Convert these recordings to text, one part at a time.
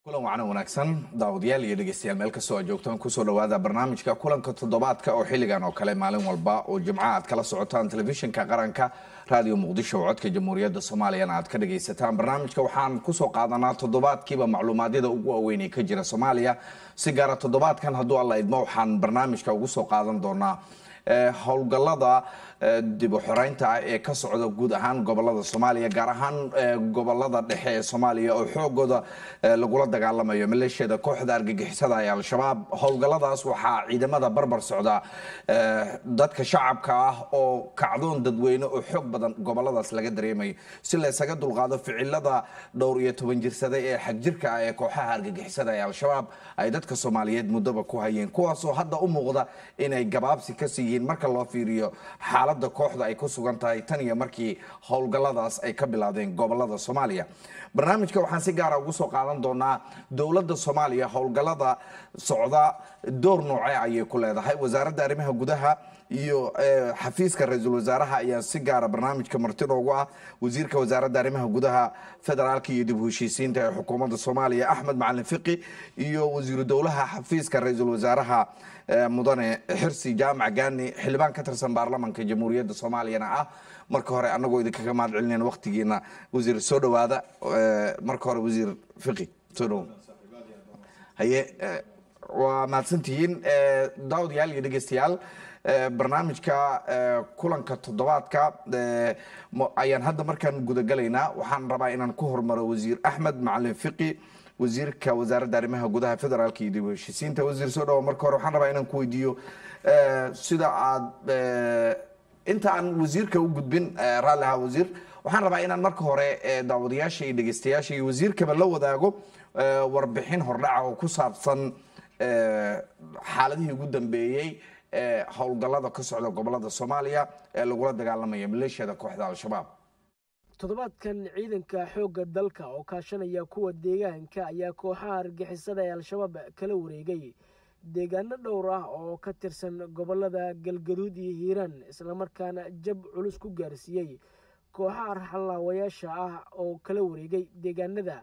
kulan wacan wanaagsan daawadayaal iyo dhegeystayaal meel kastoo aad joogtaan kusoo dhawaada barnaamijka kulanka toddobaadka oo xilligan oo kale maalin walba oo jimco aad kala socotaan telefishinka qaranka raadiyo muqdisho oo codka jamhuuriyadda soomaaliyana aad ka dhagaysataan barnaamijka waxaan kusoo qaadanaa toddobaadkiiba macluumaadyada ugu waaweyn ee ka jira soomaaliya si gaara toddobaadkan hadduu alla idmo waxaan barnaamijka ugu soo qaadan doonaa howlgallada dib u xoreynta ah ee ka socda guud ahaan gobolada soomaaliya gaar ahaan gobolada dhexe ee soomaaliya oo xoogooda lagula dagaalamayo maleeshiyada kooxda argagixisada ee al-shabaab howlgalladaas waxaa ciidamada barbar socda dadka shacabka ah oo kacdoon dadweyne oo xoog badan goboladaas laga dareemayo si laysaga dulqaado ficilada dhowr iyo toban jirsada ee xagjirka ah ee kooxaha argagixisada ee al-shabaab ay dadka soomaaliyeed muddaba ku hayeen kuwaasoo hadda u muuqda inay gabaabsi ka siiyiin marka loo fiiriyo xaalada kooxda ay ku sugan tahay tan iyo markii howlgalladaas ay ka bilaadeen gobolada soomaaliya barnaamijka waxaan si gaara ugu soo qaadan doonaa dowladda soomaaliya howlgallada socda door noocee ayay ku leedahay wasaaradda arrimaha gudaha iyo xafiiska ra-iisul wasaaraha ayaa si gaara barnaamijka marti noogu ah wasiirka wasaaradda arrimaha gudaha federaalka iyo dib u heshiisiinta ee xukuumadda soomaaliya axmed macalin fiqi iyo wasiiru dowlaha xafiiska ra-iisul wasaaraha mudane xirsi jaamac gaani xildhibaan ka tirsan baarlamanka jamhuuriyadda soomaaliyana ah marka hore anagoo idinkaga mahad celinayna waqtigiina wasiir soo dhawaada marka hore wasiir fiqi soo dhawo haye waa mahadsantihiin daawadayaal iyo dhegeystayaal barnaamijka kulanka toddobaadka ayaan hadda markaan gudagalaynaa waxaan rabaa inaan ku hormaro wasiir axmed macalin fiqi wasiirka wasaaradda arrimaha gudaha federaalka iyo dib u heshiisiinta wasiir soo dhawo marka hore waxaan rabaa inaan ku weydiiyo sida aad inta aan wasiirka u gudbin raalli ahaa wasiir waxaan rabaa inaan marka hore daawadayaasha iyo dhegeystayaasha iyo wasiirkaba la wadaago warbixin hordhaca oo ku saabsan xaaladihii ugu dambeeyey ee howlgallada ka socda gobolada soomaaliya ee lagula dagaalamaya maleeshiyada kooxda al-shabaab toddobaadkan ciidanka xoogga dalka oo kaashanaya kuwa deegaanka ayaa kooxaha argixisada ee al-shabaab kala wareegay deegaano dhowr ah oo ka tirsan gobolada galgaduud iyo hiiraan islamarkaana jab culus ku gaarsiiyey kooxaha arxallaawayaasha ah oo kala wareegay deegaanada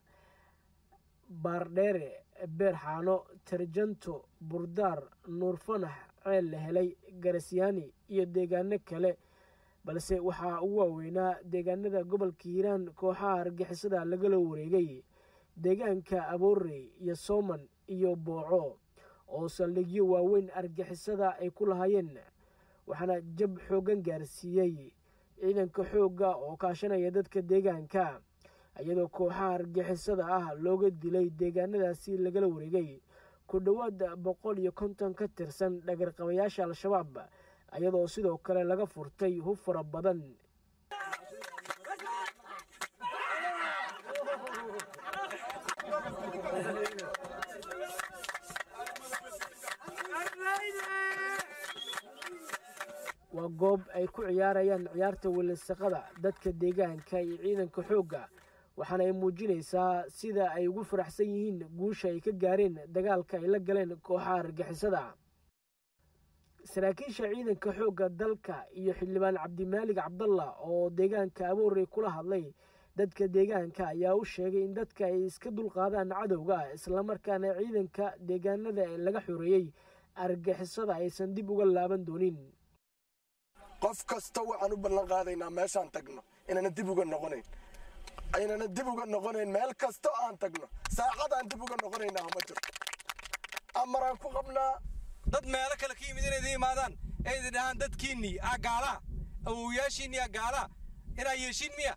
baardheere beerxaano tarjanto burdaar nuurfanax ceel la helay garasyaani iyo deegaano kale balse waxaa ugu waaweynaa deegaanada gobolka hiiraan kooxaha argixisada lagala wareegay deegaanka aboorey iyo sooman iyo booco oo saldhigyo waaweyn argixisada ay ku lahaayeen waxaana jab xooggan gaarsiiyey ciidanka xoogga oo kaashanaya dadka deegaanka iyadoo kooxaha argixisada ah looga dilay deegaanadaasi lagala wareegay ku dhowaad boqol iyo konton ka tirsan dhagarqabayaasha al-shabaab iyadoo sidoo kale laga furtay hub fara badan waa goob ay ku ciyaarayaan ciyaarta welisaqada dadka deegaanka iyo ciidanka xoogga waxaana ay muujinaysaa sida ay ugu faraxsan yihiin guusha ay ka gaareen dagaalka ay la galeen kooxaha argixisada saraakiisha ciidanka xoogga dalka iyo xildhibaan cabdimaalig cabdalla oo deegaanka aboorey kula hadlay dadka deegaanka ayaa u sheegay in dadka ay iska dulqaadaan cadowga islamarkaana ciidanka deegaanada ee laga xoreeyey argixisada aysan dib uga laaban doonin qof kasta waxaan u ballan qaadaynaa meeshaan tagno inaana dib uga noqonayn aynana dib uga noqonayn meel kasta aan tagno saacadaan dib uga noqonaynaa ma jirto amaraan ku qabnaa dad meelo kale ka yimid inay idin imaadaan ee idin dhahaan dadkiinnii aa gaalaa awowyaashiinnii aa gaalaa inaa yeeshiin miya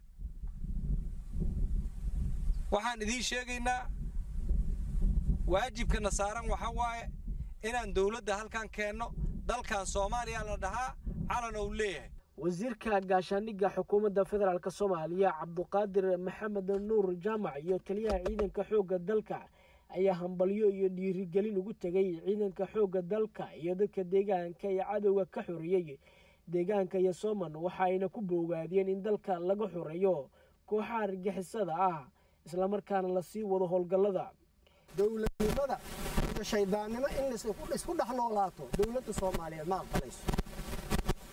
waxaan idiin sheegaynaa waajibkana saaran waxaa waaye inaan dawladda halkan keenno dalkan soomaaliya la dhahaa calan ou leeyahay wasiirka gaashaandhigga xukuumadda federaalk soomaaliya cabduqaadir maxamed nuur jaamac iyo taliyaha ciidanka xoogga dalka ayaa hambalyo iyo dhiirigelin ugu tegay ciidanka xoogga dalka iyo dadka deegaanka ee cadowga ka xoreeyey deegaanka iyo sooman waxa ayna ku boogaadiyeen in dalka laga xoreeyo kooxaha argixisada ah islamarkaana lasii wado howlgallada dowladnimada iyo shaydaannimo in isku dhex noolaato dowladda soomaaliyeed ma aqbalayso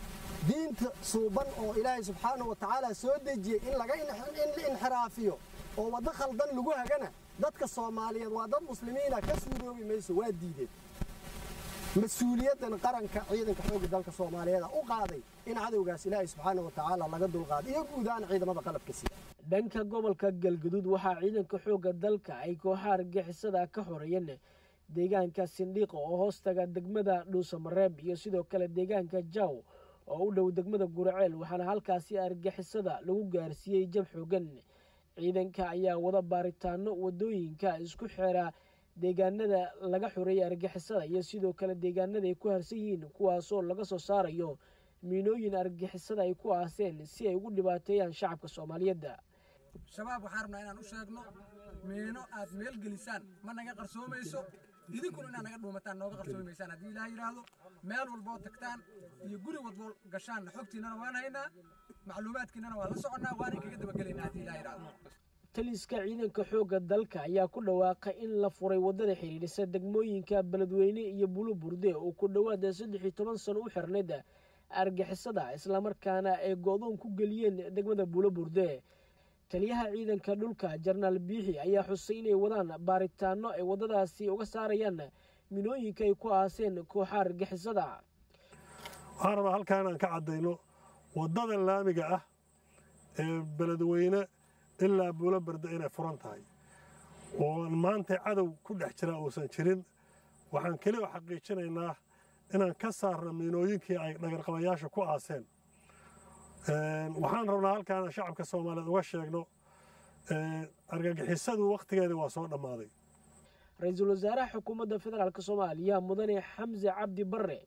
diinta suuban oo ilaahay subxaanah wa tacaala soo dejiyey in laga inxiraafiyo oo waddo khaldan lagu hagana dadka soomaaliyeed waa dad muslimiina ka suuroobi mayso waa diideen mas-uuliyaddan qaranka ciidanka xoogga dalka soomaaliyeed u qaaday in cadowgaas ilaahay subxaana wa tacaala laga dulqaaday iyo guud ahaan ciidamada qalabka sida dhanka gobolka galgaduud waxaa ciidanka xoogga dalka ay kooxaha argixisada ka xoreeyeen deegaanka sindhiiqa oo hoostaga degmada dhuusamareeb iyo sidoo kale deegaanka jaw oo u dhow degmada guraceel waxaana halkaasi argixisada lagu gaarsiiyey jab xoogan ciidanka ayaa wada baaritaano wadooyinka isku xeera deegaanada laga xoreeyay argixisada iyo sidoo kale deegaanada ay ku harsan yihiin kuwaasoo laga soo saarayo miinooyin argixisada ay ku aaseen si ay ugu dhibaateeyaan shacabka soomaaliyeed shabaab waxaan rabnaa inaan u sheegno miino aad meel gelisaan ma naga qarsoomayso idinkuna inaad naga dhuumataan nooga qarsoomi maysaan haddii ilaah yidhaahdo meel walboo tagtaan iyo guri walboo gashaan xogtiinnana waan haynaa macluumaadkiinnana waan la soconnaa waana kaga dabagelaynaa haddii ilaah yidhaahdo taliska ciidanka xoogga dalka ayaa ku dhawaaqay in la furay waddada xidhiidhisa degmooyinka beledweyne iyo buluburde oo ku dhowaada saddex iyo toban sano u xirnayd argixisada islamarkaana ay go-doon ku geliyeen degmada buluburde taliyaha ciidanka dhulka jenaraal biixi ayaa xusay inay wadaan baaritaano ay waddadaasi uga saarayaan minooyinka ay ku aaseen kooxa argixisada waxaan rabaa halkaan aan ka caddayno waddada laamiga ah ee beledweyne ilaa buulo barda inay furan tahay oo maanta cadow ku dhex jira uusan jirin waxaan keliya xaqiijinaynaa inaan ka saarno miinooyinkii ay dhagarqabayaasha ku aaseen waxaan rabnaa halkaan shacabka soomaaliyeed uga sheegno argagixisadu wakhtigeedii waa soo dhammaaday ra-iisul wasaaraha xukuumadda federaalk soomaaliya mudane xamse cabdi barre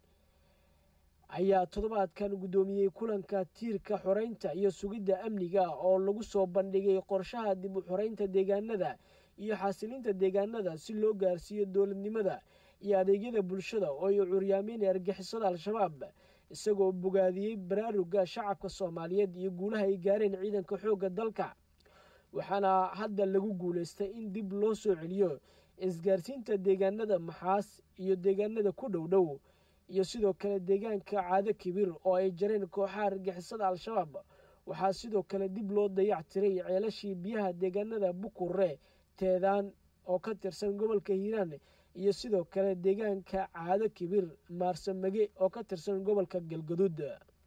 ayaa toddobaadkan guddoomiyey kulanka tiirka xoreynta iyo sugidda amniga oo lagu soo bandhigay qorshaha dib u xoreynta deegaanada iyo xasilinta deegaanada si loo gaarsiiyo dowladnimada iyo adeegyada bulshada oo ay curyaameyn argixisada al-shabaab isagoo bogaadiyey baraaruga shacabka soomaaliyeed iyo guulaha ay gaareen ciidanka xoogga dalka waxaana hadda lagu guulaystay in dib loo soo celiyo isgaarsiinta deegaanada maxaas iyo deegaanada ku dhow dhow iyo sidoo kale deegaanka caado kibir oo ay jareen kooxaha argixisada al-shabaab waxaa sidoo kale dib loo dayac tiray ceelashii biyaha deegaanada bukure teedaan oo ka tirsan gobolka hiiraan iyo sidoo kale deegaanka caado kibir maarsamage oo ka tirsan gobolka galgaduud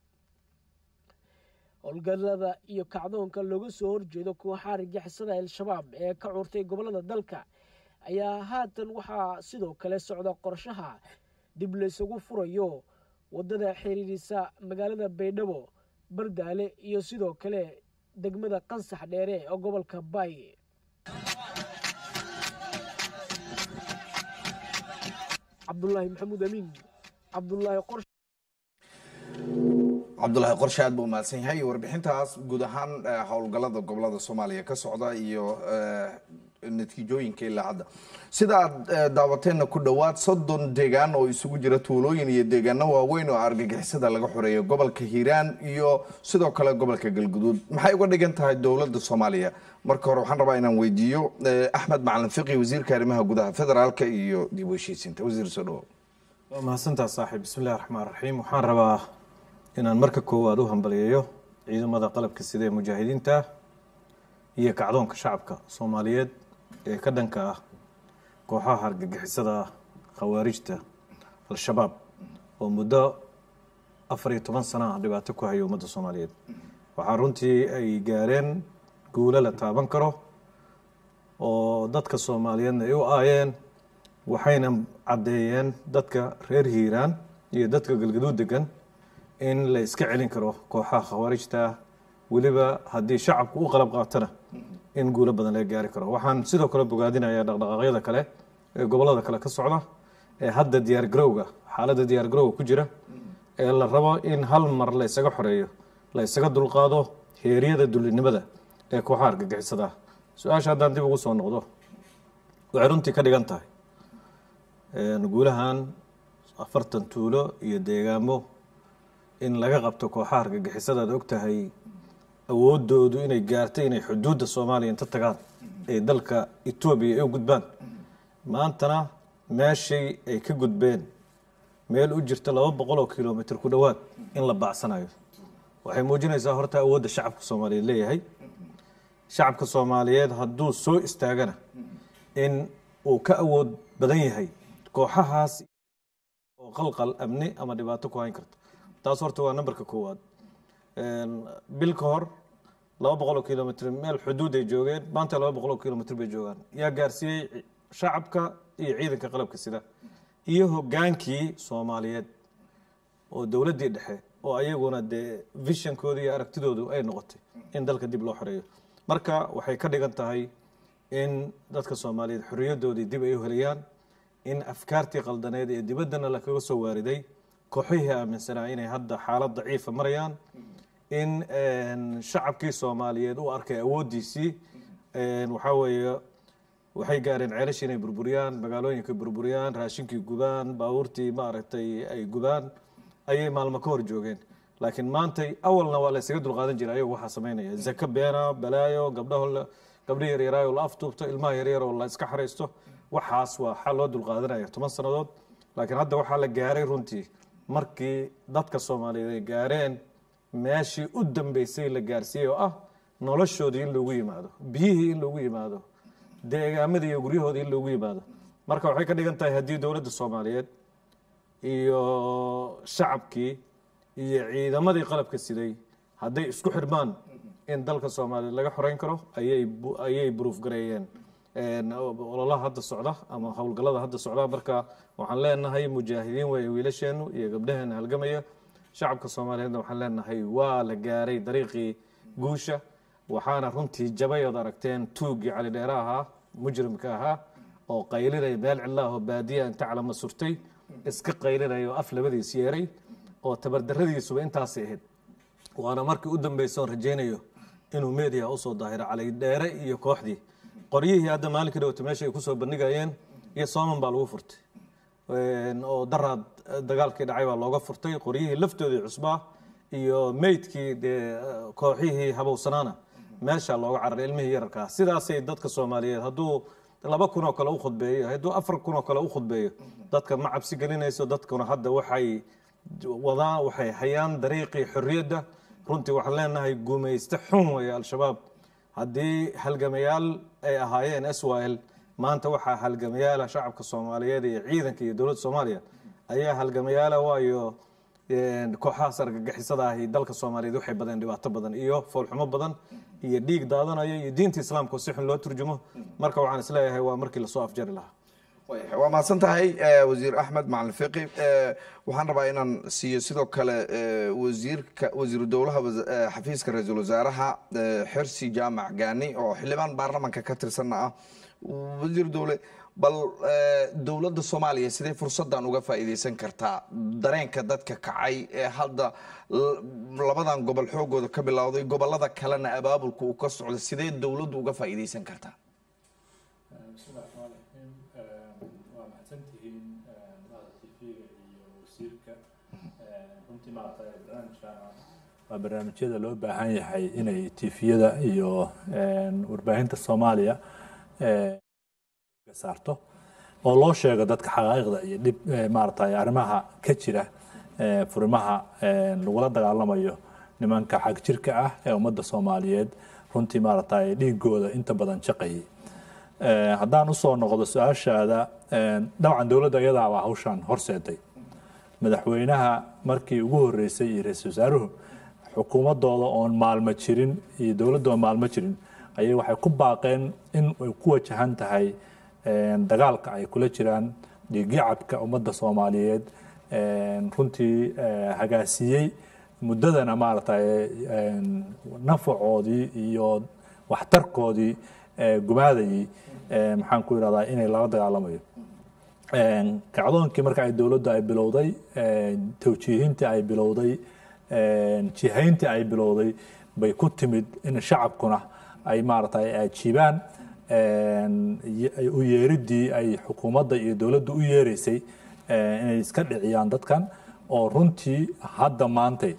howlgallada iyo kacdoonka looga soo horjeedo kooxaha argixisada al-shabaab ee ka curtay gobollada dalka ayaa haatan waxaa sidoo kale socda qorshaha dib laysugu furayo waddada xiriirisa magaalada baydhabo bardaale iyo sidoo kale degmada qansax dheere oo gobolka baay cabdulaahi maxamuud amiin cabdulaahi qor cabdulaahi qorshe aad buu mahadsan yahay warbixintaas guud ahaan howlgallada gobolada soomaaliya ka socda iyo natiijooyinka ilaa hadda sida aad daawateenna ku dhowaad soddon deegaan oo isugu jira tuulooyin iyo deegaano waaweyn oo argagixisada laga xoreeyo gobolka hiiraan iyo sidoo kale gobolka galguduud maxay uga dhigan tahay dowladda soomaaliya marka hore waxaan rabaa inaan weydiiyo axmed macalin fiqi wasiirka arrimaha gudaha federaalka iyo dib u heshiisiinta wasiir soo dhawo waa mahadsantaa saaxiib bismillahi raxmaan raxiim waxaan rabaa inaan marka koowaad u hambaliyeeyo ciidamada qalabka sida ee mujaahidiinta iyo kacdoonka shacabka soomaaliyeed ee ka dhanka ah kooxaha argagixisada khawaarijta al-shabaab oo muddo afar iyo toban sana ah dhibaato ku haya ummadda soomaaliyeed waxaa runtii ay gaareen guulo la taaban karo oo dadka soomaaliyeedna ay u aayeen waxayna caddeeyeen dadka reer hiiraan iyo dadka galgaduud degan in la iska celin karo kooxaha khawaarijta weliba haddii shacabku u qalab qaatana in guulo badan laga gaari karo waxaan sidoo kale bogaadinayaa dhaqdhaqaaqyada kale ee gobolada kale ka socda ee hadda diyaar garowga xaaladda diyaar garowga ku jira ee la rabo in hal mar la isaga xoreeyo la isaga dulqaado heeryada dullinimada ee kooxaha argagixisada su-aasha haddaan dib ugu soo noqdo waxay runtii ka dhigan tahay guulahan afartan tuulo iyo deegaamo in laga qabto kooxaha argagixisada ad og tahay awoodoodu inay gaartay inay xuduudda soomaaliya inta tagaan ee dalka etoobiya ay u gudbaan maantana meeshay ay ka gudbeen meel u jirta laba boqol oo kilomitr ku dhowaad in la baacsanayo waxay muujinaysaa horta awoodda shacabka soomaaliyeed leeyahay shacabka soomaaliyeed hadduu soo istaagana in uu ka awood badan yahay kooxahaas oo qalqal amni ama dhibaato ku hayn karta taas horta waa nambarka koowaad bil ka hor laba boqol oo kilomitr meel xuduud ay joogeen maanta laba boqol oo kilomitr bay joogaan yaa gaarsiiyey shacabka iyo ciidanka qalabka sida iyo hogaankii soomaaliyeed oo dowladdii dhexe oo ayaguna dee vishankooda iyo aragtidoodu ay noqotay in dalka dib loo xoreeyo marka waxay ka dhigan tahay in dadka soomaaliyeed xorriyadoodii dib ay u helayaan in afkaartii qaldaneed ee dibaddana lakaga soo waariday kooxihii aaminsanaa inay hadda xaalad daciifa marayaan in shacabkii soomaaliyeed u arkay awooddiisii waxaa weeye waxay gaareen ceelashii inay burburiyaan magaalooyinka burburiyaan raashinkii gubaan baabuurtii maaragtay ay gubaan ayay maalmo ka hor joogeen laakiin maantay awalna waa la ysaga dulqaadan jiray ayagu waxaa samaynaya zaka beena balaayo gabdhaho gabdho yaryaraayo la aftuubto ilmaha yaryar oo la iska xaraysto waxaas waa xal loo dulqaadanaya toban sannadood laakiin hadda waxaa la gaaray runtii markii dadka soomaaliyeed ay gaareen meeshii u dambeysay la gaarsiiyey oo ah noloshoodii in loogu yimaado biyihii in loogu yimaado deegaamadii iyo guryahoodii in loogu yimaado marka waxay ka dhigan tahay haddii dowladda soomaaliyeed iyo shacabkii iyo ciidamadii qalabka siday hadday isku xidhmaan in dalka soomaaliyeed laga xoreyn karo ayay ayay buruuf gareeyeen ololaha hadda socda ama howlgallada hadda socda marka waxaan leenahay mujaahidiin weeye wiilasheenu iyo gabdhaheena halgamaya shacabka soomaaliyeedna waxaan leenahay waa la gaaray dariiqii guusha waxaana runtii jabay ood aragteen tuuggii cali dheere ahaa mujrimka ahaa oo qaylinaya meel cidla ah oo baadiya inta calama surtay iska qaylinaya oo af labadiis yeeray oo tabardarradiisuba intaasay ahayd waana markii u dambaysa oon rajaynayo inuu meediya usoo daahiro cali dheere iyo kooxdii qoryihii hadda maalinkii dhowta meesha ay kusoo bandhigayeen iyo sooman baa lagu furtay oo daraad dagaalkii dhacay baa looga furtay qoryihii laftoodii cusbaa iyo meydkii dee kooxihii habowsanaana meesha looga cararay ilmihii yararkaa sidaasay dadka soomaaliyeed hadduu laba kun oo kale u khudbeeyo hadduu afar kun oo kale u khudbeeyo dadka ma cabsi gelinayso dadkuna hadda waxay wadaan waxay hayaan dariiqii xorriyadda runtii waxaan leenahay gumayste xun weeye al-shabaab haddii halgamayaal ay ahaayeen swil maanta waxaa halgamayaala shacabka soomaaliyeed iyo ciidanka iyo dowladda soomaaliya ayaa halgamayaala waayo kooxahaas argagixisada ahi dalka soomaaliyeed waxay badeen dhibaato badan iyo foolxumo badan iyo dhiig daadanayo iyo diinta islaamka oo si xun loo turjumo marka waxaan isleeyahay waa markii lasoo afjari lahaa waa mahadsan tahay wasiir axmed macalin fiqi waxaan rabaa inaan siiyo sidoo kale wasiirka wasiiru dowlaha xafiiska ra-iisul wasaaraha xirsi jaamac gaani oo xildhibaan baarlamanka ka tirsanna ah wasiir dowle bal dowladda soomaaliya sidee fursaddan uga faa'iidaysan kartaa dareenka dadka kacay ee hadda labadan gobol xoogooda ka bilowday gobolada kalena abaabulka uu ka socdo sidee dowladdu uga faa'iidaysan kartaa bismillahi raxmaan raxiim waa mahadsantihiin mada tv-ga iyo wasiirka runtii maaragtay barnaamijkan waa barnaamijyada loo baahan yahay inay tifiyada iyo warbaahinta soomaaliya saarto oo loo sheego dadka xaqaa'iqda iyo dhib maaragtay arrimaha ka jira furimaha lagula dagaalamayo nimanka xag jirka ah ee ummadda soomaaliyeed runtii maaragtay dhiigooda inta badan shaqayay haddaan usoo noqdo su-aashaada dabcan dowladda iyadaa baa hawshan horseeday madaxweynaha markii ugu horeysay iyo ra-iisul wasaaruhu xukuumadooda oon maalmo jirin iyo dowladda oon maalmo jirin ayay waxay ku baaqeen in ay ku wajahan tahay dagaalka ay kula jiraan dhiigyacabka ummadda soomaaliyeed runtii hagaasiiyey muddadana maaragtay nafacoodii iyo waxtarkoodii gumaadayay maxaan ku irahdaa inay lala dagaalamayo kacdoonkii marka ay dowladdu ay bilowday tawjiihintii ay bilowday jihayntii ay bilowday bay ku timid in shacabkuna ay maaragtay ajiibaan u yeeriddii ay xukuumadda iyo dowladdu u yeereysay inay iska dhiciyaan dadkan oo runtii hadda maantay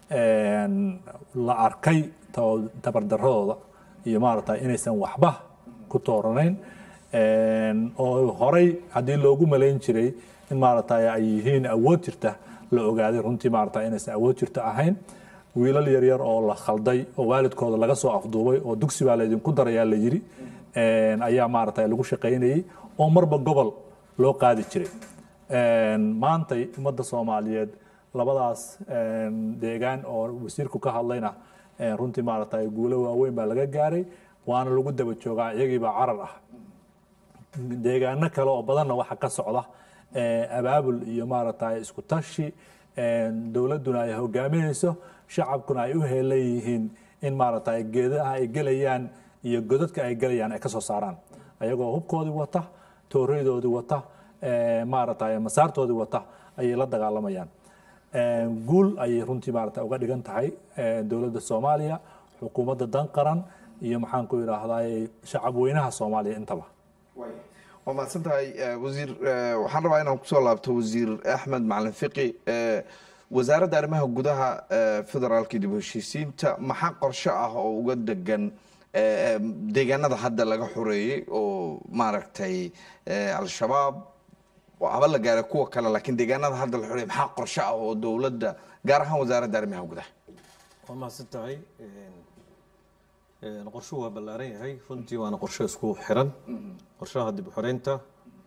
la arkay tabardaradooda iyo maaragtay inaysan waxba ku tooranayn oo horey haddii loogu malayn jiray in maaragtay ay yihiin awood jirta la ogaaday runtii maaragtay inaysan awood jirta ahayn wiilal yaryar oo la khalday oo waalidkooda laga soo afduubay oo dugsi baa laydinku darayaa la yiri een, ayaa maaragtay lagu shaqaynayey oo marba gobol loo qaadi jiray Een, maantay ummadda soomaaliyeed labadaas een, deegaan oo wasiirku ka hadlayna een, runtii maaragtay guulo waaweyn baa laga gaaray waana lagu daba joogaa iyagiibaa carar ah deegaano kale oo badanna waxa ka socda ee, abaabul iyo maaragtay isku tashi een, dowladduna ay hogaaminayso shacabkuna ay u heelan yihiin in maaragtay geedaha ay gelayaan iyo godadka ay gelayaan ay ka soo saaraan ayagoo hubkoodii wata tooreydoodii wata ee, maaragtay masaartoodii wata ayay la dagaalamayaan Een, guul ayay runtii maaragtay uga dhigan tahay ee, dowladda soomaaliya xukuumadda dan qaran iyo maxaan ku idhaahday shacab weynaha soomaaliya intaba waa mahadsan tahay eh, wasiir eh, waxaan rabaa inaan kusoo laabto wasiir axmed macalin fiqi eh, wasaaradda arrimaha gudaha eh, federaalka dib u heshiisiinta maxaa qorshe ah oo uga degan eh, eh, deegaanada hadda laga xoreeyey oo maaragtay eh, al-shabaab haba la gaara kuwa kale laakiin deegaanada hadda la xoreeyey maxaa qorshe ah oo dowladda gaar ahaan wasaaradda arrimaha gudaha waa mahadsan tahay Een, qorshuhu waa ballaaran yahay runtii waana qorshe isku xiran qorshaha dib u xoreynta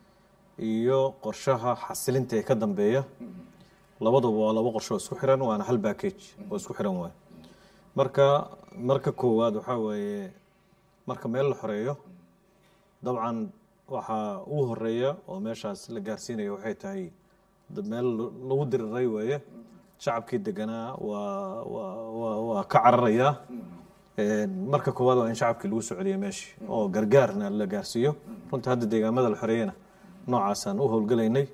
iyo qorshaha xasilinta ee ka dambeeya labaduba waa laba qorshe oo isku xiran waana hal package oo isku xiran waay marka marka koowaad waxaa weeye marka meel la xoreeyo dabcan waxaa ugu horeeya oo meeshaas la gaarsiinaya waxay tahay dad meel lagu diriray weeye shacabkii deganaa waa waa waa waa ka cararayaa Een, marka koowaad waa in shacabkii lagu soo celiyo meeshii oo gargaarna la gaarsiiyo runtii hadda deegaamada la xoreeyana noocaasaan u howlgelaynay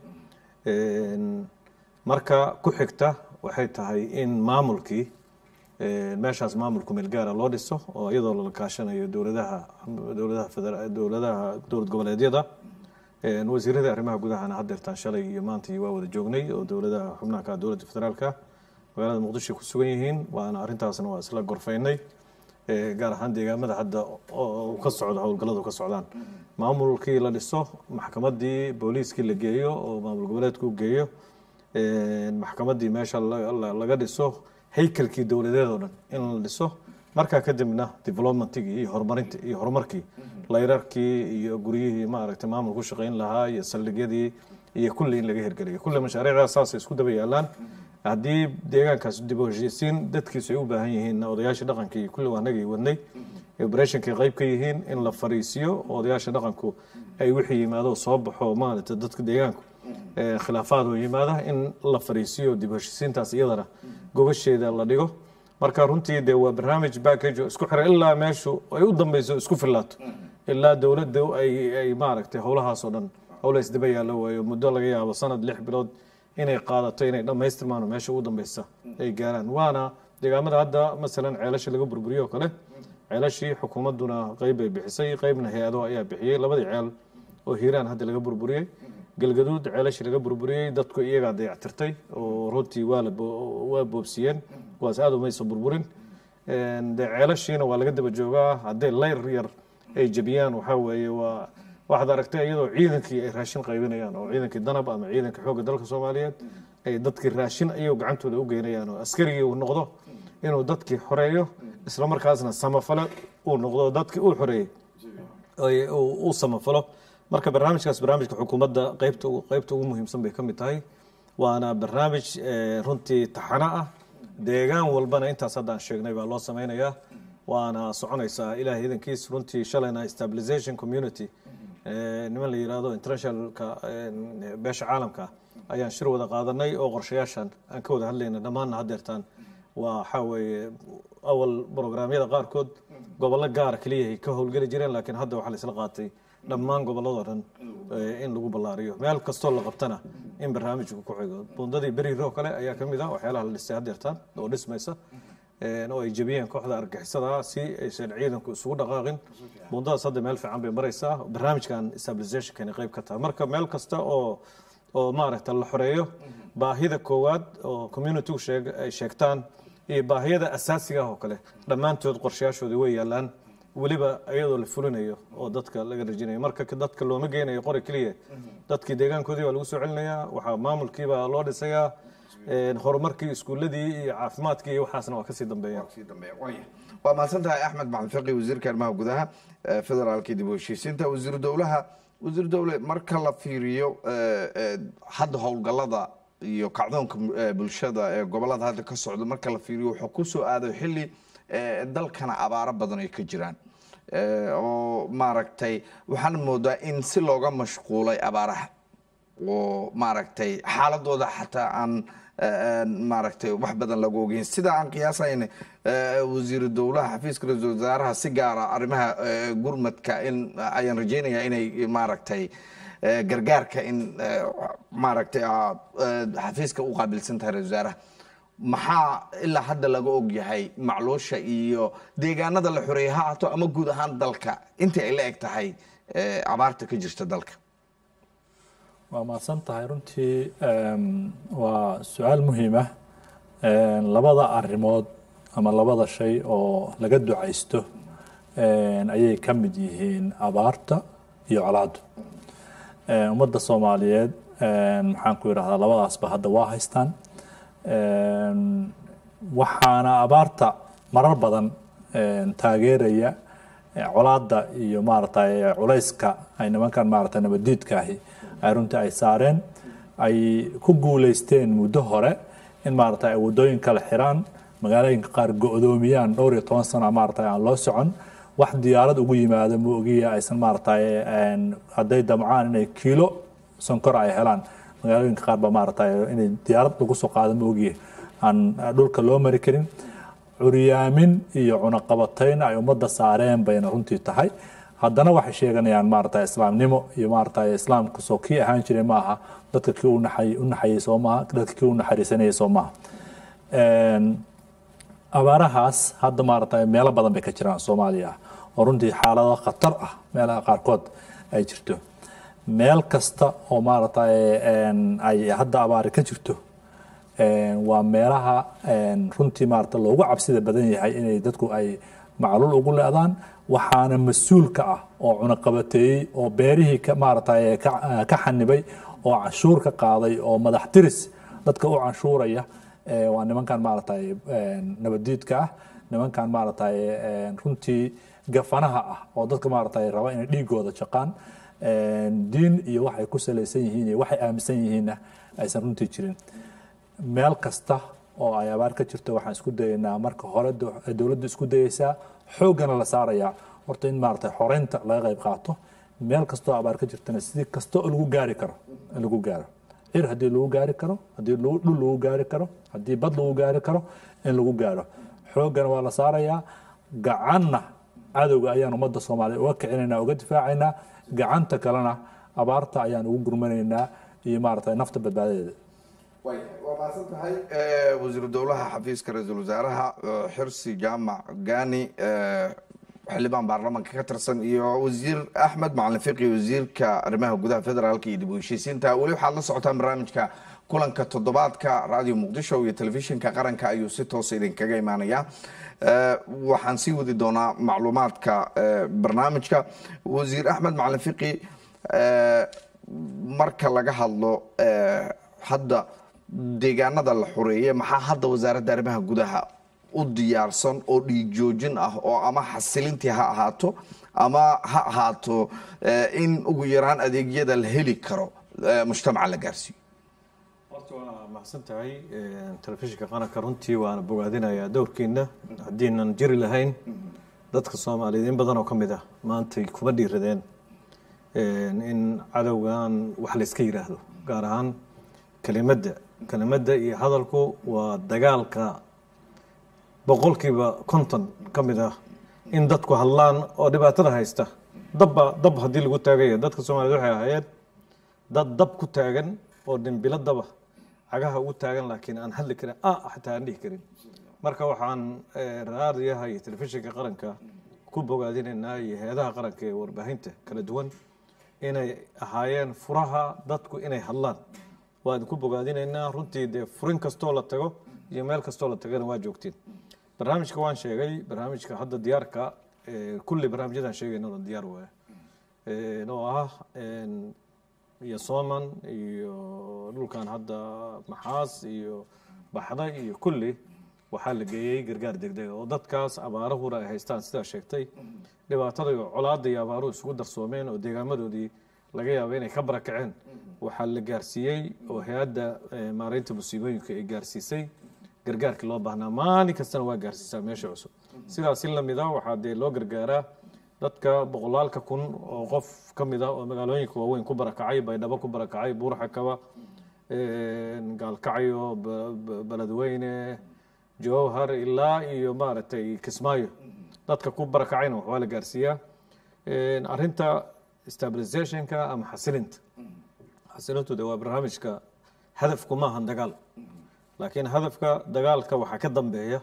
Een, marka ku xigta waxay tahay in maamulkii een, meeshaas maamulku meel gaara loo dhiso oo iyadoo la kaashanayo dowladaha dowladaha federa- dowladaha dowlad goboleedyada Een, wasiirada arrimaha gudahana haddeertaan shalay iyo maantii waa wada joognay oo dowladaha xubnaha ka ah dowladda federaalka magaalada muqdisho ku sugan yihiin waana arrintaasna waa isla gorfaynay Ee, gaar ahaan deegaamada hadda oo ka socda howlgalladu ka socdaan maamulkii la dhiso maxkamadii booliiskii la geeyo oo maamul goboleedku u geeyo Een, maxkamadii meesha la- la- laga dhiso haykalkii dowladeed oo dhan in la dhiso markaa kadibna developmentigii iyo horumarinta iyo horumarkii layrarkii iyo guryihii maaragtay maamul ku shaqayn lahaa iyo saldhigyadii iyo kulli in laga hirgeliyo kulli mashaariicdaas saasay isku daba yaalaan haddii deegaankaas dib u heshiisiin dadkiisu ay u baahan yihiin odayaasha dhaqanka iyo kulli waanagay wadnay operationkay qayb ka yihiin in la fariisiyo odayaasha dhaqanku ay wixii yimaado soo baxo maaragtay dadka deegaanku ee, khilaafaad oo yimaada in la fariisiyo dib u heshiisiintaas iyadana gogasheeda la dhigo marka runtii dee waa barnaamij package oo isku xiran ilaa meeshu ay u dambeyso isku filaato ilaa dowladda ay ay maaragtay howlahaas oo dhan howla isdaba yaallo waayo muddo laga yaabo sanad lix bilood inay qaadato inay dhammaystirmaan oo meesha ugu dambeysa ay gaaraan waana deegaamada hadda masalan ceelasha laga burburiyo oo kale ceelashii xukuumadduna qeyb bay bixisay qeybna hay-ado ayaa bixiyey labadii ceel oo hiiraan hadda laga burburiyey galgaduud ceelashii laga burburiyey dadku iyagaa dayactirtay oo runtii waa la bo- waa boobsiyeen kuwaas aad umayso burburin Een, dee ceelashiina waa laga daba joogaa hadday layr yar ay jebiyaan waxaa weeye waa waxaad aragtay iyadoo ciidankii ay raashin qaybinayaan oo ciidankii danab ama ciidanka xoogga dalka soomaaliyeed ay dadkii raashin ayuu gacantooda u geynayaan oo askarigii uu noqdo inuu dadkii xoreeyo isla markaasna samafale uu noqdo dadkii uu xoreeyey ay- uu uu samafalo marka barnaamijkaas barnaamijka xukuumadda qaybta ugu- qaybta ugu muhiimsan bay ka mid tahay waana barnaamij eh, runtii taxano ah deegaan walbana intaas haddaan sheegnay baa loo sameynayaa waana soconaysaa ilaahay idankiis runtii shalayna stabilization community eh, niman la yidhaahdo internationalka eh, beesha caalamka ayaan shir wada qaadanay oo qorshayaashan aan ka wada hadlayna dhammaanna haddeertaan waa waxaa weeye awal programyada qaarkood gobollo gaara keliya ay ka howlgeli jireen laakiin hadda waxaa la isla qaatay dhammaan gobolladoo dhan eh, in lagu ballaariyo meel kastoo la qabtana in barnaamijku ku xigo bundadii beriir oo kale ayaa ka mid ah waxyaalaha la dhisay haddeertaan oo dhismaysa een, oo ay jebiyeen kooxda argixisada si aysan ciidanku isugu dhaqaaqin bundadaas hadda meel fiican bay maraysaa barnaamijkan stabilizationkani qayb ka tahay marka meel kasta oo oo maaragta la xoreeyo baahida koowaad oo communitygu sheeg- ay sheegtaan iyo baahiyada asaasiga ah oo kale dhammaantood qorshayaashooda way yaalaan weliba iyadoo la fulinayo oo dadka laga rajinayo marka ka- dadka looma geynayo qori keliya dadkii deegaankoodii baa lagu soo celinayaa waxaa maamulkiibaa loo dhisayaa horumarkii iskuuladii iyo caafimaadkii iyo waxaasna waa kasii dambeeyaan sii dambeeya waaya waa mahadsan tahay axmed macalin fiqi wasiirka arrimaha gudaha ee federaalka dib u heshiisiinta wasiiru dowlaha wasiiru dowle marka la fiiriyo eh, eh, hadda howlgallada iyo kacdoonka eh, bulshada ee gobolada hadda ka socda marka la fiiriyo wuxuu ku soo aaday xilli eh, dalkana abaaro badan ay ka jiraan Eh, oo maaragtay waxaan moodaa in si looga mashquulay abaaraha oo maaragtay xaaladooda xataa aan eh, maaragtay wax badan lagu ogeyn sida aan qiyaasayna eh, wasiiru dowlaha xafiiska ra-iisul wasaaraha si gaara arrimaha eh, gurmadka in ayaan rajeynayaa inay maaragtay eh, gargaarka in eh, maaragtay aad, eh, xafiiska u qaabilsan tahay ra-isul wasaaraha maxaa ilaa hadda laga og yahay macluusha iyo deegaanada la xoreeyay ha ahaato ama guud ahaan dalka intii ay la eg tahay eh, abaarta ka jirta dalka waa mahadsan tahay runtii em, waa su-aal muhiim ah Em, labada arrimood ama labada shay oo laga ducaysto em, ayay ka mid yihiin abaarta iyo colaaddu Em, ummadda soomaaliyeed em, maxaan ku idhahdaa labadaasba hadda waa haystaan Em, waxaana abaarta marar badan em, taageeraya eh, colaadda iyo maaragtay culayska ay nimankan maaragtay nabadiidkaahi ay runtii ay saareen ay ku guuleysteen muddo hore in maaragtay ay waddooyin kala xiraan magaalooyinka qaar go-doomiyaan dhowr iyo toban sano maaragtay aan loo socon wax diyaarad ugu yimaado ma ogiya aysan maaragtay een, hadday damcaan inay kiilo sonkor ay helaan magaalooyinka qaar ba maaragtay inay diyaarad lagu soo qaado ma ogiya aan dhulka loo mari karin curyaamin iyo cunaqabatayn ay ummadda saareen bayna runtii tahay haddana waxay sheeganayaan maaragtay islaamnimo iyo maaragtay islaamku soo kii ahaan jiray ma aha dadka kii u naxay u naxayay soo maaha dadka kii u naxariisanayay soo maaha Een, abaarahaas hadda maaragtay meelo badan bay ka jiraan soomaaliya oo runtii xaalado khatar ah meelaha qaarkood ay jirto meel kasta oo maaragtay een, ay hadda abaari ka jirto een, waa meelaha een, runtii maaragtay loogu cabsida badan yahay inay dadku ay macluul ugu leedaan waxaana mas-uul ka ah oo cunaqabateeyey oo beerihii ka maaragtay ka ka xanibay oo canshuur ka qaaday oo madax tiris dadka u canshuuraya ee, waa nimankan maaragtay een, nabadiidka ah nimankan maaragtay een, runtii gafanaha ah oo dadka maaragtay raba inay dhiigooda jaqaan een, diin iyo waxay ku salaysan yihiin iyo waxay aaminsan yihiinna aysan runtii jirin meel kasta oo ay abaar ka jirto waxaan isku dayaynaa marka hore do- dowladdu isku dayaysaa xooggana la saarayaa horta in maaragtay xoreynta laga qayb qaato meel kastoo abaar ka jirtana sidii kasta oo lagu gaari karo in lagu gaaro cir haddii lagu gaari karo haddii lagu- dhul lagu gaari karo haddii bad lagu gaari karo in lagu gaaro xooggana waa la saarayaa gacanna cadowga ayaan ummadda soomaaliya uga kicinaynaa uga difaacaynaa gacanta kalena abaarta ayaan ugu gurmanaynaa iyo maaragtay nafta badbaadadeeda waa maasan tahay wasiiru dowlaha xafiiska ra-iisul wasaaraha eh, xirsi jaamac gani eh, xildhibaan baarlamaanka ka tirsan iyo wasiir axmed macalin fiqi wasiirka arrimaha gudaha federaalka iyo dib u heshiisiinta weli waxaad la socotaan barnaamijka kulanka toddobaadka radio muqdisho iyo telefishinka qaranka ayuu si toosa idinkaga imaanaya Eh, waxaan sii wadi doonaa macluumaadka eh, barnaamijka wasiir axmed macalin fiqi eh, marka laga hadlo eh, hadda deegaanada la xoreeye maxaa hadda wasaaradda arrimaha gudaha u diyaarsan oo dhiig joojin ah oo ama xasilintii ha ahaato ama ha ahaato eh, in ugu yaraan adeegyada la heli karo eh, mujtamaca la gaarsiiyo horta waa mahadsan tahay telefishinka qaranka runtii waana bogaadinayaa dowrkiina haddiinan jiri lahayn dadka soomaaliyeed in badan oo ka mid ah maantay kuma dhiiradeen in cadowgan wax layska yidhaahdo gaar ahaan kelimadda kelimadda iyo hadalku waa dagaalka boqolkiiba konton ka mid ah in dadku hadlaan oo dhibaatada haysta dabba dab haddii lagu taagaya dadka soomaaliyed waxay ahaayeen dad dab ku taagan oo dhimbilo daba cagaha ugu taagan laakiin aan hadli karin ah xataa aan dhihi karin marka waxaan eh, raadiyaha iyo telefishinka qaranka ku bogaadinaynaa iyo hay-adaha qaranka ee warbaahinta kala duwan inay ahaayeen furaha dadku inay hadlaan waa idinku bogaadinaynaa runtii dee furin kastoo la tago iyo meel kastoo la tagana waa joogtiin barnaamijka waan sheegay barnaamijka hadda diyaarka eh, kulli barnaamijyadaan sheegayna oo diyaar waaya Eh, oo ah en, iyo sooman iyo dhulkan hadda maxaas iyo baxda iyo kulli waxaa la geeyey gargaar degdega oo dadkaas abaarahuna ay haystaan sidaa sheegtay dhibaatada iyo colaada iyo abaaruhu isugu darsoomeen oo deegaamadoodii laga yaabo inay ka barakaceen waxaa la gaarsiiyey oo hay-adda eh, maareynta musiibooyinka ay gaarsiisay gargaarkii loo baahnaa maalin kastana waa gaarsiisaa meesha cusub sidaas in lamida waxaa dee loo gargaaraa dadka boqolaalka kun oo qof ka mid ah oo magaalooyinka waaweyn ku barakacay baydhabo ku barakacay buurxakaba gaalkacyo Ba- Ba- beledweyne jowhar ilaa iyo maaragtay kismaayo dadka ku barakacayna wax waa la gaarsiiyaa arinta stabilizationka ama xasilinta xasilintu de waa barnaamijka hadafku maahan dagaal laakiin hadafka dagaalka waxaa ka dambeeya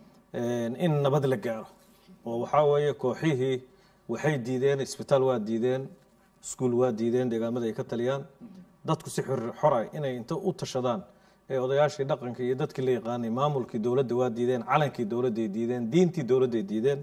in nabad la gaaro oo waxaa weeye kooxihii waxay diideen isbitaal waa diideen iskuul waa diideen deegaamada ay ka taliyaan dadku si xor xora inay inta u tashadaan ee odayaashii dhaqanka iyo dadkii la yaqaanay maamulkii dowladda waa diideen calankii dowladday diideen diintii dowladday diideen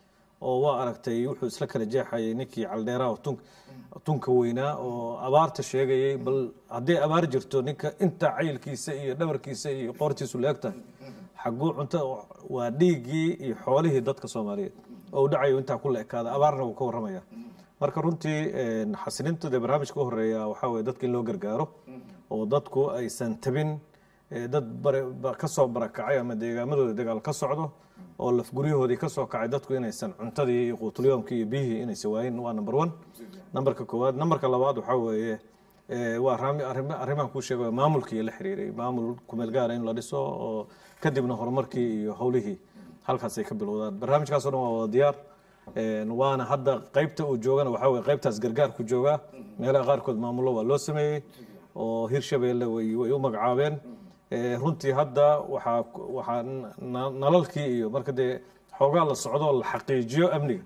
oo waa aragtay wuxuu isla kala jeexayay ninkii caldheeraha oo tun- tunka weynaa oo abaarta sheegayay bal hadday abaar jirto ninka inta cayilkiisa iyo dhabarkiisa iyo qoortiisu leegtahay xaguu cunto waa dhiiggii iyo xoolihii dadka soomaaliyeed oo u dhacayo intaa ku la ekaada abaarna wuu ka warramaya marka runtii xasilinta dee barnaamijka u horeeya waxaa weye dadka in loo gargaaro oo dadku aysan tabin ee dad bare ba- ka soo barakacay ama deegaamadooda dagaal ka socdo oo lafguryahoodii ka soo kacay dadku inaysan cuntadii iyo quutulyoomkii iyo biyihii inaysan waayin waa number one numberka koowaad numberka labaad waxaa weeye ee, waa arami- arrimo- arrimahan kuu sheegay maamulkii la xiriiray maamul kumeel gaara in la dhiso oo kadibna horumarkii iyo howlihii halkaasay ka bilowdaan barnaamijkaasoo dhan waa wada diyaar Een, waana hadda qaybta uu joogana waxaa weye qaybtaas gargaarku joogaa meelaha qaarkood maamullo waa loo sameeyey oo hirshabeelle way way u magacaabeen Ee, runtii hadda waxaa waxaa na- nalalkii iyo marka dee xoogaa la socdo la xaqiijiyo amniga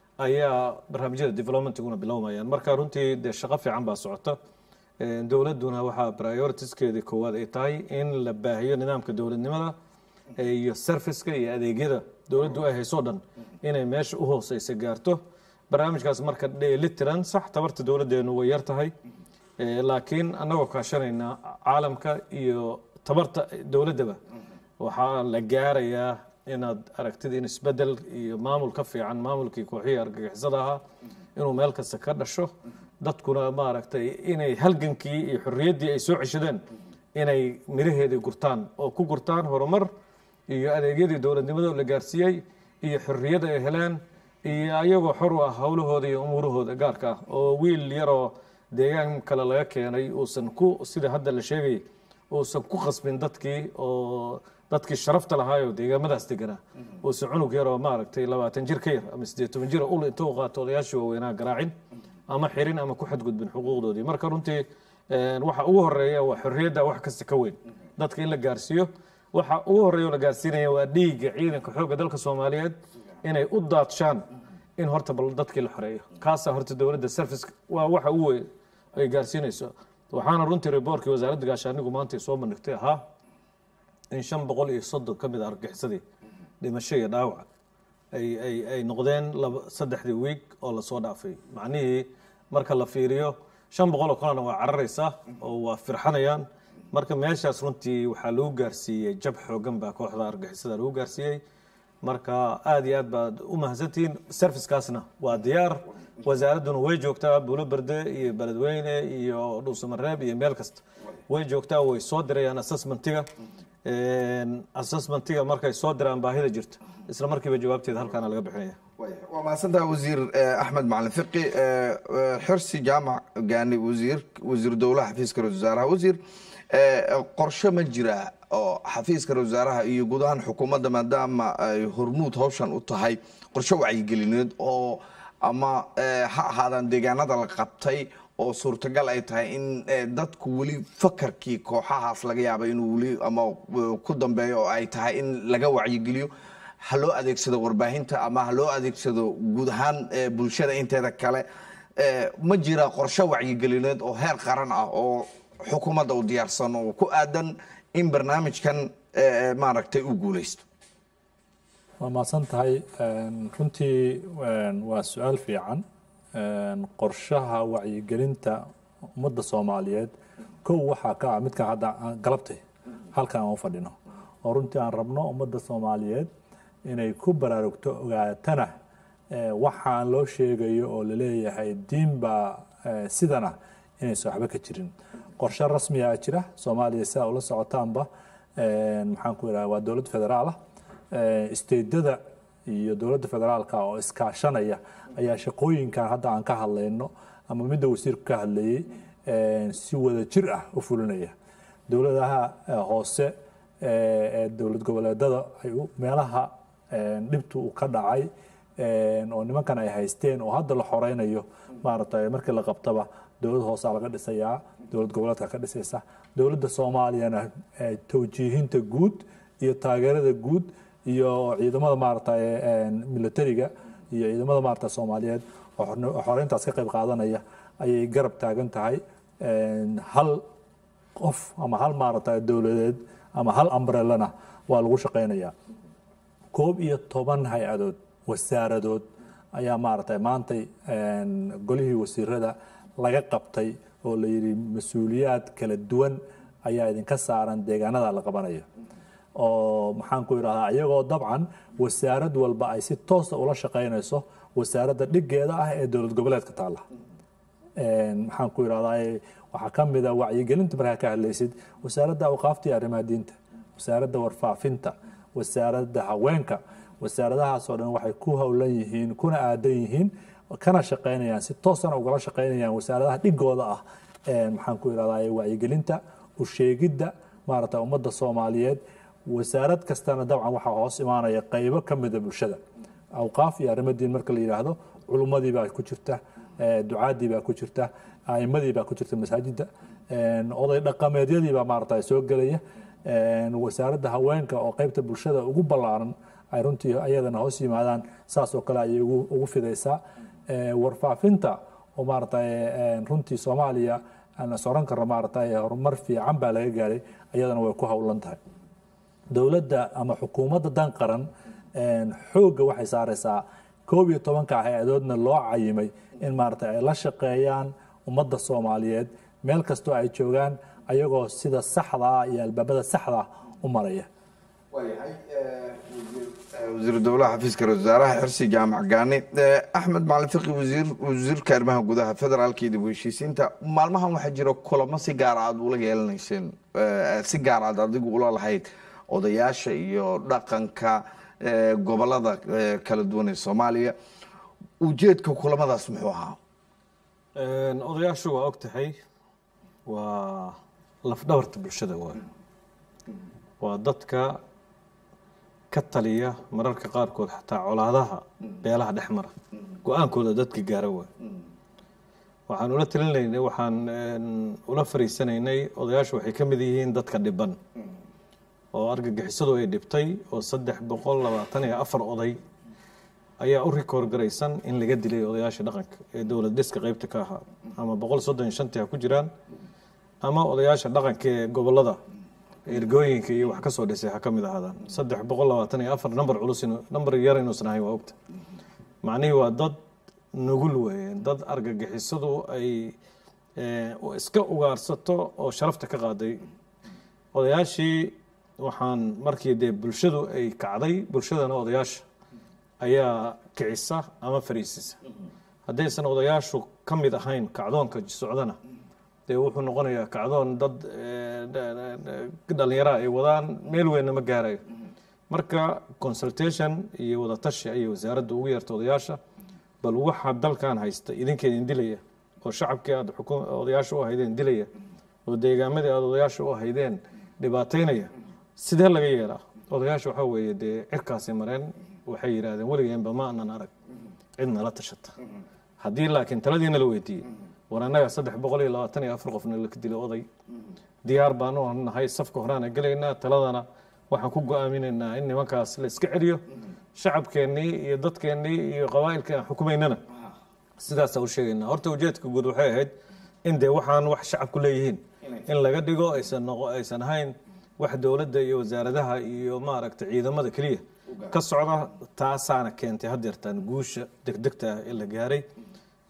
ayaa barnaamijyada developmentiguna bilowmayaan marka runtii dee shaqo fiican baa socota Ee, dowladduna waxaa prioritiskeedii koowaad ay tahay in la baahiyo nidaamka dowladnimada ee, iyo serviceka iyo adeegyada dowladdu ay hayso dhan inay meesha u hooseysa gaarto barnaamijkaas marka dheelitiran sax tabarta dowladdeenu way yar tahay Ee, laakiin annagoo kaashanayna caalamka iyo tabarta dowladdaba waxaa la gaarayaa inaad aragtid in isbedel iyo maamul ka fiican maamulkii kooxihii argagixisada ahaa inuu meel kasta ka dhasho dadkuna maaragtay inay halgankii iyo xorriyaddii ay soo ceshadeen inay miraheedii gurtaan oo ku gurtaan horumar iyo adeegyadii dowladnimada oo la gaarsiiyey iyo xorriyada ay heleen iyo ayagoo xor u ah howlahooda iyo umuurahooda gaarka ah oo wiil yaroo deegaan kale laga keenay uusan ku sida hadda la sheegay uusan ku khasbin dadkii oo dadkii sharafta lahaayoo deegaamadaas deganaa uusan cunug yaroo maaragtay labaatan jir ka yar ama siddeed toban jir ul inta u qaato odayaashii waaweynaa garaacin ama xirin ama ku xadgudbin xuquuqdoodii marka runtii een, waxa ugu horeeya waa xorriyadda wax kasta ka weyn dadka in la gaarsiiyo waxa ugu horeeya oo la gaarsiinaya waa dhiigga ciidanka xoogga dalka soomaaliyeed inay u daadshaan in horta bal dadkii la xoreeyo kaasaa horta dowladda service waa waxa ugu weyn ay gaarsiinayso waxaana runtii reportkii wasaaradda gaashaanigu maanta ay soo bandhigtay ahaa in shan boqol iyo soddon ka mid a argagixisadii dhimasho iyo dhaawac ay ay ay noqdeen laba saddexdii wiig oo lasoo dhaafay macnihii marka la fiiriyo shan boqol oo kalena waa cararaysaa oo waa firxanayaan marka meeshaas runtii waxaa lagu gaarsiiyey jab xoogan baa kooxda argagixisada lagu gaarsiiyey marka aada iyo aad baad u mahadsantihiin servicekaasna waa diyaar wasaaradduna way joogtaa buulo berde iyo beledweyne iyo dhuusamareeb iyo meel kasta way joogtaa way soo dirayaan assessmentiga assessmentiga markay soo diraan baahida jirta isla markiiba jawaabteeda halkaana laga bixinaya waa mahadsantaha wasiir eh, axmed macalin fiqi eh, eh, xirsi jaamac gaani wasiir wasiir dowlaha xafiiska ra-iisul wasaaraha wasiir eh, qorshe ma jira oo xafiiska ra-iisul wasaaraha iyo guud ahaan xukuumadda maadaama ay hormuud hawshan u tahay qorshe wacyigelineed oo ama eh, ha ahaadaan deegaanada la qabtay oo suurtagal ay tahay in eh, dadku weli fakarkii kooxahaas laga yaaba inuu weli ama eh, ku dambeeyo oo ay tahay in laga wacyigeliyo ha loo adeegsado warbaahinta ama ha loo adeegsado guud ahaan eh, bulshada inteeda kale Eh, ma jira qorshe wacyigelineed oo heer qaran ah oo xukuumadda u diyaarsan oo ku aadan in barnaamijkan eh, maaragtay u guuleysto waa mahadsan tahay Een, runtii een, waa su-aal fiican Een, qorshaha wacyigelinta ummadda soomaaliyeed kow waxaa ka ah midka hadda aan galabtay halkan aan u fadhino oo runtii aan rabno ummadda soomaaliyeed inay ku baraarugto ogaatana eh, waxaan loo sheegayo oo laleeyahay diin baa eh, sidana inaysan waxba ka jirin qorshe rasmiyaa jira soomaaliya sidaa ula socotaanba eh, maxaan ku idhaha waa dowlad federaal ah isteedada iyo dowladda federaalka oo iskaashanaya ayaa shaqooyinkan hadda aan ka hadlayno ama midda wasiirku ka hadlayey eh, si wada jir ah u fulinaya dowladaha eh, hoose eh, ee dowlad goboleedada ay u- meelaha eh, dhibtu uu ka dhacay eh, oo nimankan ay haysteen oo hadda la xoreynayo maaragtay markii la qabtaba dowlad hoosaa laga dhisayaa dowlad goboleedka ka dhisaysa dowladda soomaaliyana eh, tawjiihinta guud iyo taageerada guud iyo ciidamada maaragtay eh, militariga iyo ciidamada maaragtay soomaaliyeed oo xorne- oo xoreyntaas ka qayb qaadanaya ayay garab taagan tahay Eh, hal qof ama hal maaragtay dowladeed ama hal umbrellana waa lagu shaqaynayaa koob iyo toban hay-adood wasaaradood ayaa maaragtay maantay een, golihii wasiirada laga qabtay oo la yidhi mas-uuliyaad kala duwan ayaa idinka saaran deegaanada la qabanayo oo maxaan ku idhahdaa iyagoo dabcan wasaarad walba ay si toosa ula shaqaynayso wasaaradda dhigeeda ah ee dowlad goboleedka taalla Een, maxaan ku idhahdaa waxaa ka mid a wacyigelinta markaa ka hadlaysid wasaaradda awqaafta iyo arrimaha diinta wasaaradda warfaafinta wasaaradda haweenka wasaaradahaasoo dhan waxay ku howlan yihiin kuna aadan yihiin kana shaqaynayaan si toosana ugala shaqaynayaan wasaaradaha dhigooda ah Een, maxaan ku idhahdaa wacyigelinta usheegidda maaragta ummadda soomaaliyeed wasaarad kastana dabcan waxaa hoos imaanaya qaybo ka mida bulshada awqaaf iyo arrimo diin marka la yidhaahdo culummadii baa ku jirta eh, ducaadii baa ku jirta aimadii baa ku jirta masaajidda een, oday dhaqameedyadii baa maaragta soo gelaya een, wasaaradda haweenka oo qaybta bulshada ugu ballaaran ay runtii ayadana hoos yimaadaan saas oo kale ayay ugu ugu fidaysaa Eh, warfaafinta oo maaragta runtii soomaaliya aan is oran karno maaragta horumar fiican baa laga gaaray ayadana way ku howlan tahay dowladda ama xukuumadda dan qaran een, xoogga waxay saaraysaa koob iyo tobanka hay-adoodna loo cayimay in maaragta ay la shaqeeyaan ummadda soomaaliyeed meel kastoo ay joogaan ayagoo sida saxda ah iyo albaabada saxda ah u maraya waayahay wasiiru dowlaha xafiiska ra-iisul wasaaraha xirsi jaamac gaani Eh, axmed macalin fiqi wasiir wasiirka arrimaha gudaha federaalka iyo dib u heshiisiinta maalmahan waxaa jira kulamo si gaar aad ula yeelanayseen eh, si gaar aad adigu ula lahayd odayaasha iyo dhaqanka eh, gobolada eh, kala duwan ee soomaaliya ujeedka kulamadaas muxuu ahaa Een, odayaashu waa og tahay waa lafdhabarta bulshada waay waa dadka ka taliya mararka qaarkood xataa colaadaha beelaha dhex mara go-aankooda dadka gaara waay waxaan ula talinaynay waxaan een, ula fariisanaynay odayaashu waxay ka mid yihiin dadka dhiban oo argagixisadu ay dhibtay oo saddex boqol labaatan iyo afar oday ayaa u rikoor garaysan in laga dilay odayaasha dhaqanka ee dowlad dhiska qeybta ka ahaa ama boqol soddon iyo shantii ha ku jiraan ama odayaasha dhaqanka ee gobolada ergooyinka iyo wax kasoo dhisay ha ka mid ahaadaan saddex boqol labaatan iyo afar number culus inu- number yar inuusan ahayn waa ogta macnihii waa dad nugul weeye dad argagixisadu ay eh, iska ugaarsato oo sharafta ka qaaday odayaashii waxaan markii dee bulshadu ay kacday bulshadana odayaasha ayaa kicisa ama fariisisa haddaysan odayaashu ka mid ahayn kacdoonka socdana dee wuxuu noqonayaa kacdoon dad eh, dha- dha- dhalinyara ay wadaan meel weynna ma gaarayo marka consultation iyo wadatashi ayay wasaaradda ugu yeerta odayaasha bal waxa dalkan haysta idinkeedin dilaya oo shacabkii aad xukum- odayaasha u ahaydeen dilaya oo deegaamadii aad odayaasha u ahaydeen dhibaataynaya sidee laga yeelaa odayaasha waxaa weeye dee cirkaasay mareen waxay yidhaahdeen weligeenba ma anan arag cid nala tashata haddii laakiin taladiina la weydiiyey war annaga saddex boqol iyo labaatan iyo afar qofna la dilay oday diyaar baanu nahay safka horaana gelaynaa taladana waxaan ku go-aaminaynaa in nimankaas la iska celiyo shacabkeennii iyo dadkeennii iyo qabaa'ilkii aan xukumaynana sidaasaa u sheegaynaa horta ujeedka guud waxay ahayd in dee waxaan wax shacabku leeyihiin in laga dhigo aysan noqo aysan ahayn wax dowladda iyo wasaaradaha iyo maaragta ciidamada keliya ka socda taasaana keentay haddeertaan guusha degdegta ah ee la gaaray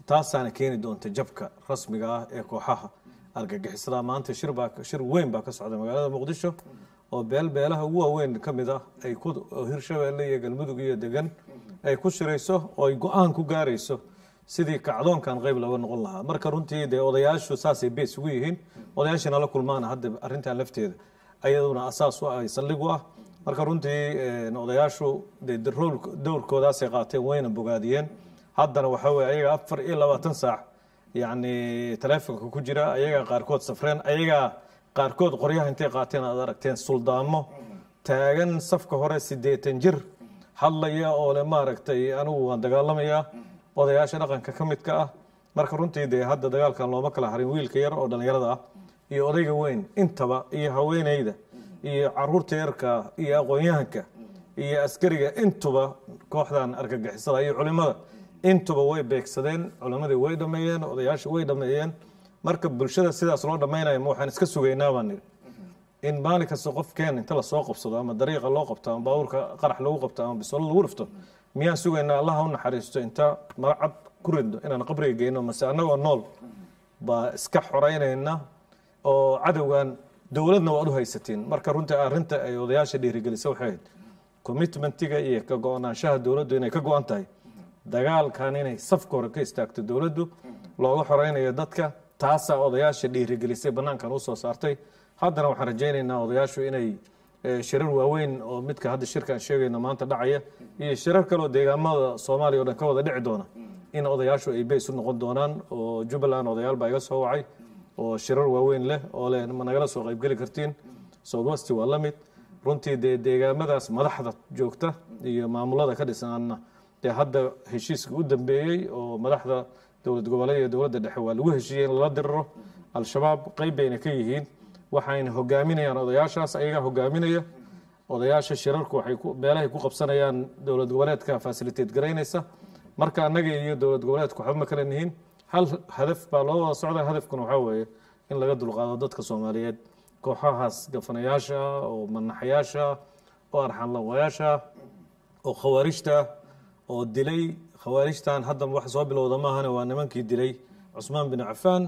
taasaana keeni doonta jabka rasmiga ah ee kooxaha argagixisada maanta shir baa shir weyn baa ka socda magaalada muqdisho oo beel beelaha ugu waaweyn ka mid ah ay ku oo hirshabeelle iyo galmudug iyo degan ay ku shirayso oo ay go-aan ku gaarayso sidii kacdoonkan qayb looga noqon lahaa marka runtii dee odayaashu saasay bees ugu yihiin odayaashii nala kulmaana hadda arrintan lafteeda ayaduna asaas u ah ay saldhig u ah marka runtii odayaashu dee dowrkoodaasay qaateen wayna bogaadiyeen haddana waxaa weye ayaga afar iyo labaatan saac yacni taleefonka ku jira ayagaa qaarkood safreen ayagaa qaarkood qoryaha intay qaateen aad aragteen suldaamo taagan safka hore siddeetan jir hadlaya oo le maaragtay anigu waan dagaalamayaa odayaasha dhaqanka ka midka ah marka runtii dee hadda dagaalkan looma kala harin wiilka yar oo dhallinyarada ah iyo odayga weyn intaba iyo haweeneyda iyo caruurta yarka iyo aqoon-yahanka iyo askariga intuba kooxdan argagixisada iyo culimada intuba way beegsadeen culimadii way dhameeyeen odayaashii way dhameeyeen marka bulshada sidaas loo dhamaynaya ma waxaan iska sugaynaa baan nidhi in maalin kasta qofkeen inta lasoo qabsado ama dariiqa loo qabto ama baabuurka qarax lagu qabto ama bisolo lagu dhifto miyaan sugaynaa allaha u naxariisto inta magacad ku ridno inaan qabriga geyno mase annagoo nool baa iska xoreynayna oo cadowgan dowladna waad u haysatiin marka runtii arrinta ay odayaasha dhiirigelisa waxay ahayd commitmentiga iyo ka go-naanshaha dowladdu inay ka go-an tahay dagaalkan inay safka hore ka istaagto dowladdu looga xoreynayo dadka taasaa odayaasha dhiirigelisay banaankan usoo saartay haddana waxaan rajaynaynaa odayaashu inay shirar waaweyn oo midka hadda shirkaan sheegayno maanta dhacaya iyo shirar kaleoo deegaamada soomaaliya o dhan ka wada dhici doona in odayaashu ay beys u noqon doonaan oo jubbaland odayaal baa iga soo wacay oo shirar waaweyn leh oo leh ma nagala soo qaybgeli kartiin southwest waa la mid runtii dee deegaamadaas madaxda joogta iyo maamulada ka dhisanna dee hadda heshiiska u dambeeyey oo madaxda dowlad goboleed iyo dowladda dhexe waa lagu heshiiyey in lala diriro al-shabaab qayb bayna ka yihiin waxayna hogaaminayaan odayaashaas ayagaa hogaaminaya odayaasha shirarku waxay beelahay ku qabsanayaan dowlad goboleedka fasiliteed garaynaysa marka annaga iyo dowlad goboleedku waxba ma kala nihiin hal hadaf baa loo wada socda hadafkuna waxaa weeye in laga dulqaado dadka soomaaliyeed kooxahaas gafanayaasha oo manaxayaasha oo arxanlawayaasha oo khawaarijta oo dilay khawaarijtan hadda wax soo bilowda maahane waa nimankii dilay cusmaan bin cafaan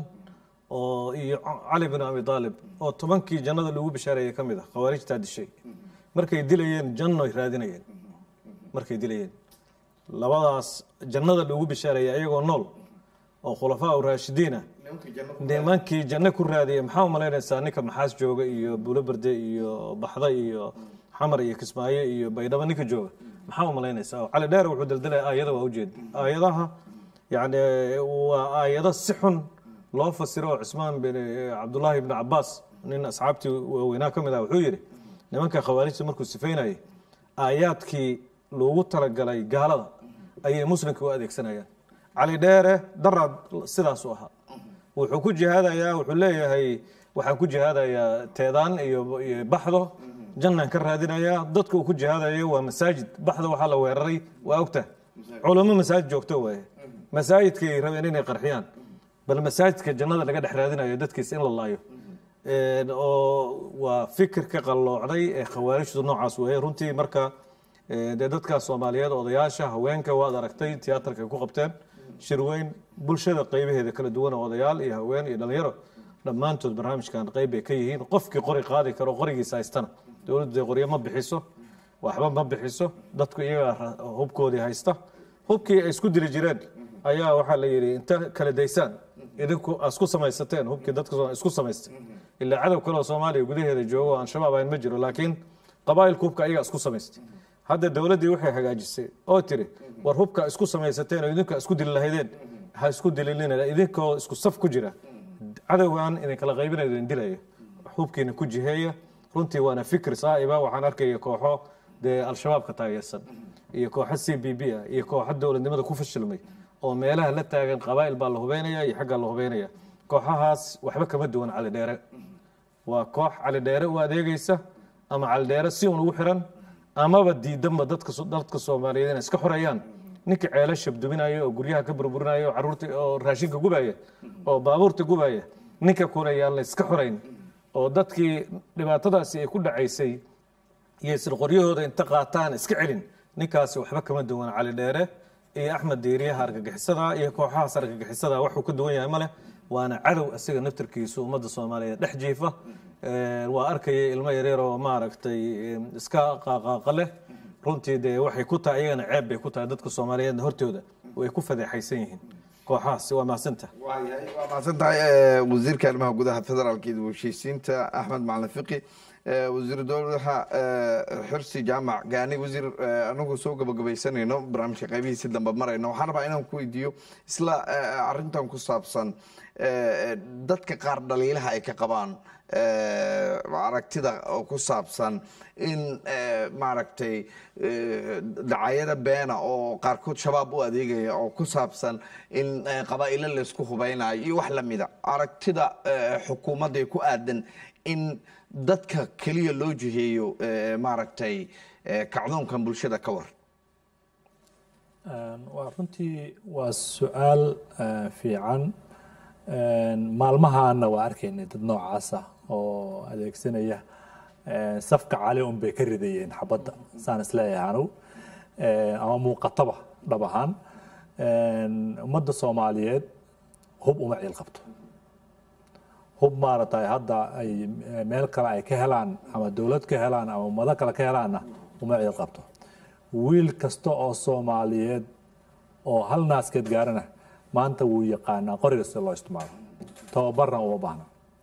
oo iyo cali bin abi aalib oo tobankii jannada lagu bishaareeyey ka mid ah khawaarijtaa dishay markay dilayeen jannoy raadinayeen markay dilayeen labadaas jannada lagu bishaareeyey ayagoo nool oo khulafaa u raashidiina nimankii janno ku raadiyey maxaa u malaynaysaa ninka maxaas jooga iyo buulo berde iyo baxda iyo xamar iyo kismaayo iyo baydhabo ninka jooga maxaa u malaynaysaa oo cali dheer wuxuu daldalaya aayada waa ujeeda aayadaha yani waa aayado si xun loo fasiro oo cusmaan bin cabdullaahi ibni cabaas nin asxaabtii waaweynaa ka mid ah wuxuu yidhi nimanka khawaarijta markuu sifaynayay aayaadkii loogu talagalay gaalada ayay muslimka u adeegsanayaan cali dheere daraad sidaas u ahaa wuxuu ku jihaadayaa wuxuu leeyahay waxaan ku jihaadayaa teedaan iyo iyo baxdo jannaan ka raadinayaa dadka uu ku jihaadayo waa masaajid baxda waxaa la weeraray waa ogta culamo masaajid joogto waaye masaajidkay rabeen inay qarxiyaan bal masaajidka jannada laga dhex raadinayo dadkiisa in la laayo oo waa fikirka qalloocday ee khawaarijtu noocaas weeye runtii marka dee dadka soomaaliyeed odayaasha haweenka waad aragtay tiyaatarka ay ku qabteen shir weyn bulshada qaybaheeda kala duwan oo odayaal iyo haween iyo dhalinyaro dhammaantood barnaamijkan qayb bay ka yihiin qofkii qori qaadi karo qorigiisa haystana dowladdu dee qoryo ma bixiso waxba ma bixiso dadku iyagaa hubkoodii haysta hubkii ay isku dili jireen ayaa waxaa la yidhi inta kala daysaan idinku isku samaysateen hubkii dadka isku samaystay ilaa cadow kale oo soomaaliya gudaheeda joogo oo aan-shabaab ahayn ma jiro laakiin qabaa'ilka hubka ayagaa isku samaystay hadda dowladdii waxay hagaajisay oo tiri war hubka isku samaysateen oo idinka isku dili lahaydeen ha isku dilinina idinkoo isku saf ku jira cadowgan idin kala qaybinayo idin dilaya hubkiina ku jiheeya runtii waana fikir saa'iba waxaan arkaya kooxo dee al-shabaab ka taageersan iyo kooxo c b b ah iyo kooxo dowladnimada ku fashilmay oo meelaha la taagan qabaa'il baa la hubeynaya iyo xaggaa la hubeynaya kooxahaas waxba kama duwan cali dheere waa koox cali dheere u adeegeysa ama cali dheere si un ugu xiran amaba diidanba dadka dadka soomaaliyeed inay iska xoreeyaan ninka ceelo shabduminaya oo guryaha ka burburinaya oo caruurta oo raashinka gubaya oo baabuurta gubaya ninka kuna yaan la iska xorayn oo dadkii dhibaatadaasi ay ku dhacaysay iyo isla qoryahooda inta qaataan iska celin ninkaasi waxba kama duwan cali dheere iyo axmed diiriyaha argagixisada iyo kooxahaas argagixisada waxuu ka duwan yahay male waana cadow isaga naftarkiisu ummadda soomaaliyeed dhex jiifa waa arkaya ilmo yaryar oo maaragtay iska qaaqaaqa leh runtii dee waxay ku tahay iyagana ceeb bay ku tahay dadka soomaaliyeedna hortooda way ku fadeexaysan yihiin kooxahaas waa mahadsanta waa mahadsan tahay wasiirka arrimaha gudaha federaalka iyo heshiisiinta axmed macalin fiqi wasiir dowlaha xirsi jaamac gaani wasiir anagu soo gabagabaysanayno barnaamijka qaybihiisi dambe marayno waxaan rabaa inaan ku weydiiyo isla arintan ku saabsan dadka qaar dhaliilaha ay ka qabaan aragtida ku saabsan in maaragtay dacayada beena oo qaarkood shabaab u adeegaya oo ku saabsan in qabaa'ilo laysku hubaynayo iyo wax lamida aragtida xukuumadda ku aadan in dadka keliya loo jiheeyo maaragtay kacdoonkan bulshada ka war waa runtii waa su-aal fiican maalmahaana waa arkaynay dad noocaasa oo adeegsanaya safka cali un bay ka ridayeen xabadda saan isleeyahay anugu ama muuqataba dhab ahaan ummadda soomaaliyeed hub uma ciil qabto hub maaragtay hadda ay meel kale ay ka helaan ama dowlad ka helaan ama ummado kale ka helaanna uma ciil qabto wiil kasta oo soomaaliyeed oo hal naaskeed gaarana maanta wuu yaqaanaa qoriga sida loo isticmaalo tababarna uma baahna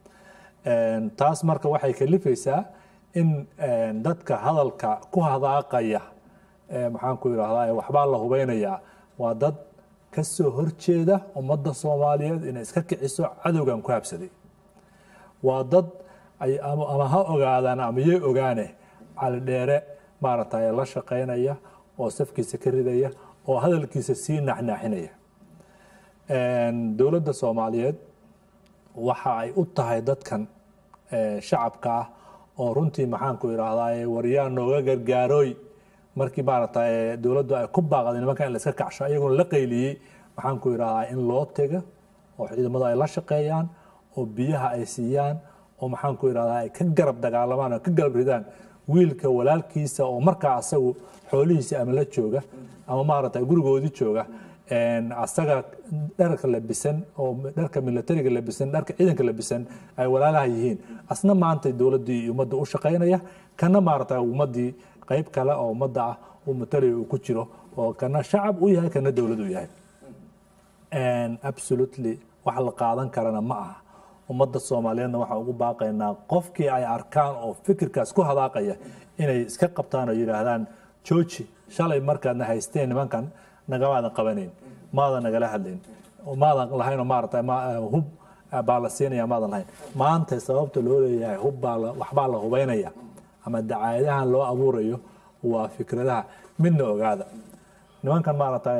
taas marka waxay kalifaysaa in dadka hadalka ku hadaaqaya maxaan ku idhahdaa waxbaa la hubeynayaa waa dad ka soo horjeeda ummadda soomaaliyeed inay iska kiciso cadowgan ku habsaday waa dad ama ha ogaadaan ama yay ogaane cali dheere maaragtay la shaqaynaya oo safkiisa ka ridaya oo hadalkiisa sii naxnaaxinaya dowladda soomaaliyeed waxa ay u tahay dadkan shacabka ah oo runtii maxaan ku idhaahdaa waryaa nooga gargaarooy markii maaragtay dowladdu ay ku baaqday nimankan in la iska kacsho iyaguna la qayliyey maxaan ku idhahdaa in loo tega oo ciidamadu ay la shaqeeyaan oo biyaha ay siiyaan oo maxaan ku idhahdaa ay ka garab dagaalamaan oo ka garab ridaan wiilka walaalkiisa oo markaa asagu xoolihiisa ama la jooga ama maaragtay gurigoodii jooga asaga dharka labisan oo dharka militariga labisan dharka ciidanka labisan ay walaalaha yihiin asna maanta dowladdii iyo ummadda u shaqaynaya kana maaragtay ummaddii qayb kale oo ummadda ah uu matalaya uu ku jiro oo kana shacab u yahay kana dowlad u yahay absolutely wax la qaadan karana ma aha ummadda soomaaliyeedna waxaan ugu baaqaynaa qofkii ay arkaan oo fikirkaas ku hadaaqaya inay iska qabtaan oo yidhaahdaan jooji shalay markaadna haysteen nimankan nagamaadan qabanayn maadan nagala hadlayn maadan lahayn oo maaragtay hub baa la siinaya maadan lahayn maanta sababta loo leeyahay hub baa waxbaa la hubaynaya ama dacaayadahan loo abuurayo waa fikradaha midna ogaada nimankan maaragtay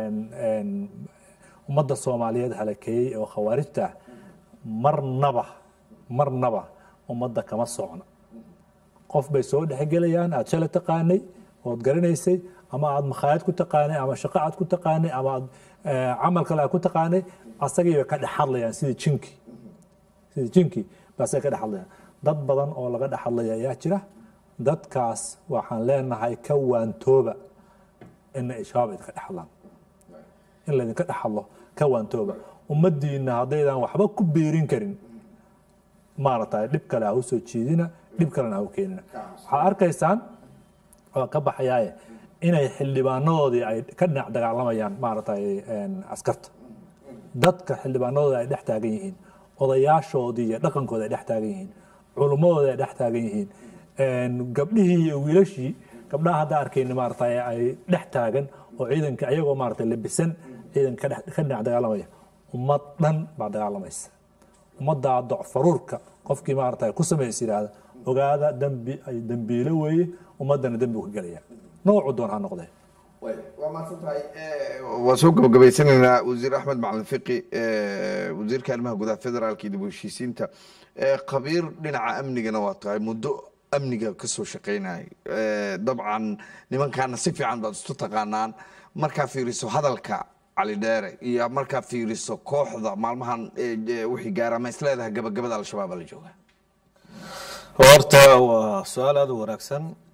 ummadda soomaaliyeed halakeeyey oo khawaarijta marnaba marnaba ummadda kama socno qof bay soo dhexgelayaan aad shalay taqaanay ood garanaysay ama aad makhaayad ku taqaanay ama shaqo aad ku taqaanay ama aad camal kale aad ku taqaanay asagii bay ka dhex hadlayaan sidii jinki sidii jinki baasay ka dhex hadlayaan dad badan oo laga dhex hadlaya ayaa jira dadkaas waxaan leenahay ka waantooba ina shabaab idinka dhex hadlaan in laydinka dhex hadlo ka waantooba ummaddiina haddaydan waxba ku biirin karin maaragtay dhib kale ha u soo jiidina dhib kalena ha u keenina waxaad arkaysaan waa ka baxayaaye inay xildhibaanadoodii ay ka dhinac dagaalamayaan maaragtay askarta dadka xildhibaanadoodii ay dhex taagan yihiin odayaashoodii iyo dhaqankooda ay dhex taagan yihiin culummadooda ay dhex taagan yihiin gabdhihii iyo wiilashii gabdhaha hadda arkayna maaragtay ay dhex taagan oo ciidanka ayagoo maaragtay labisan ciidanka ka dhinac dagaalamaya ummad dhan baa dagaalamaysa ummaddaa docfaruurka qofkii maaragtay ku samaysa yidhaahda ogaada dembi ay dembiilo weeye ummaddana dembi ka gelaya noocu doon ha noqdee waa mahadsan tahay waa soo gabagabaysanaynaa wasiir axmed macalin fiqi wasiirka arrimaha gudaha federaalka iyo dib u heshiisiinta khabiir dhinaca amnigana waa tahay muddo amniga ka soo shaqaynayay dabcan nimankaana si fiican baad isu taqaanaan markaa fiiriso hadalka cali dheere iyo markaa fiiriso kooxda maalmahan wixii gaara ma isleedahay gabagabada al-shabaab la jooga horta waa su-aal aada u wanaagsan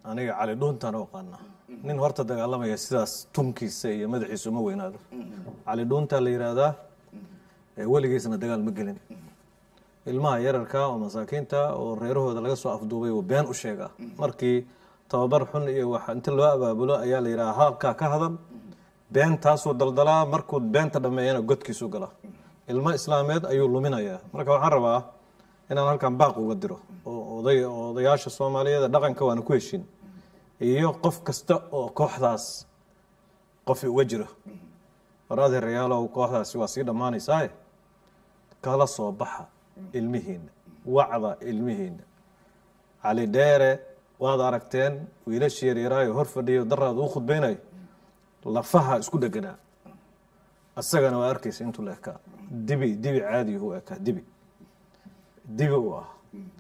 aniga cali dhuuntaan u aqaana nin horta dagaalamaya sidaas tunkiisa iyo madaxiisa uma weynaado cali dhuuntaa la yidhaahdaa ee weligiisna dagaal ma gelin ilmaha yararka oo masaakiinta oo reerahooda laga soo afduubay uu been u sheegaa markii tababar xun iyo wax inta loo abaabulo ayaa la yidhaha halkaa ka hadal beentaasuu daldalaa markuu beenta dhammeeyana godkiisu galaa ilmo islaameed ayuu luminayaa marka waxaan rabaa inaan halkan baaq uga diro oo oday odayaasha soomaaliyeed dhaqanka waana ku heshin iyo qof kasta oo kooxdaas qofi uga jiro waraade reyaalow kooxdaasi waa sii dhammaanaysaaye kala soo baxa ilmihiina wacda ilmihiina cali dheere waad aragteen wiilashii yaryaraayo hor fadhiyo daraada u khudbaynayo lafaha isku dheganaa isagana waa arkaysa intuu la ekaa dibi dibi caadi u ekaa dibi dibi u ah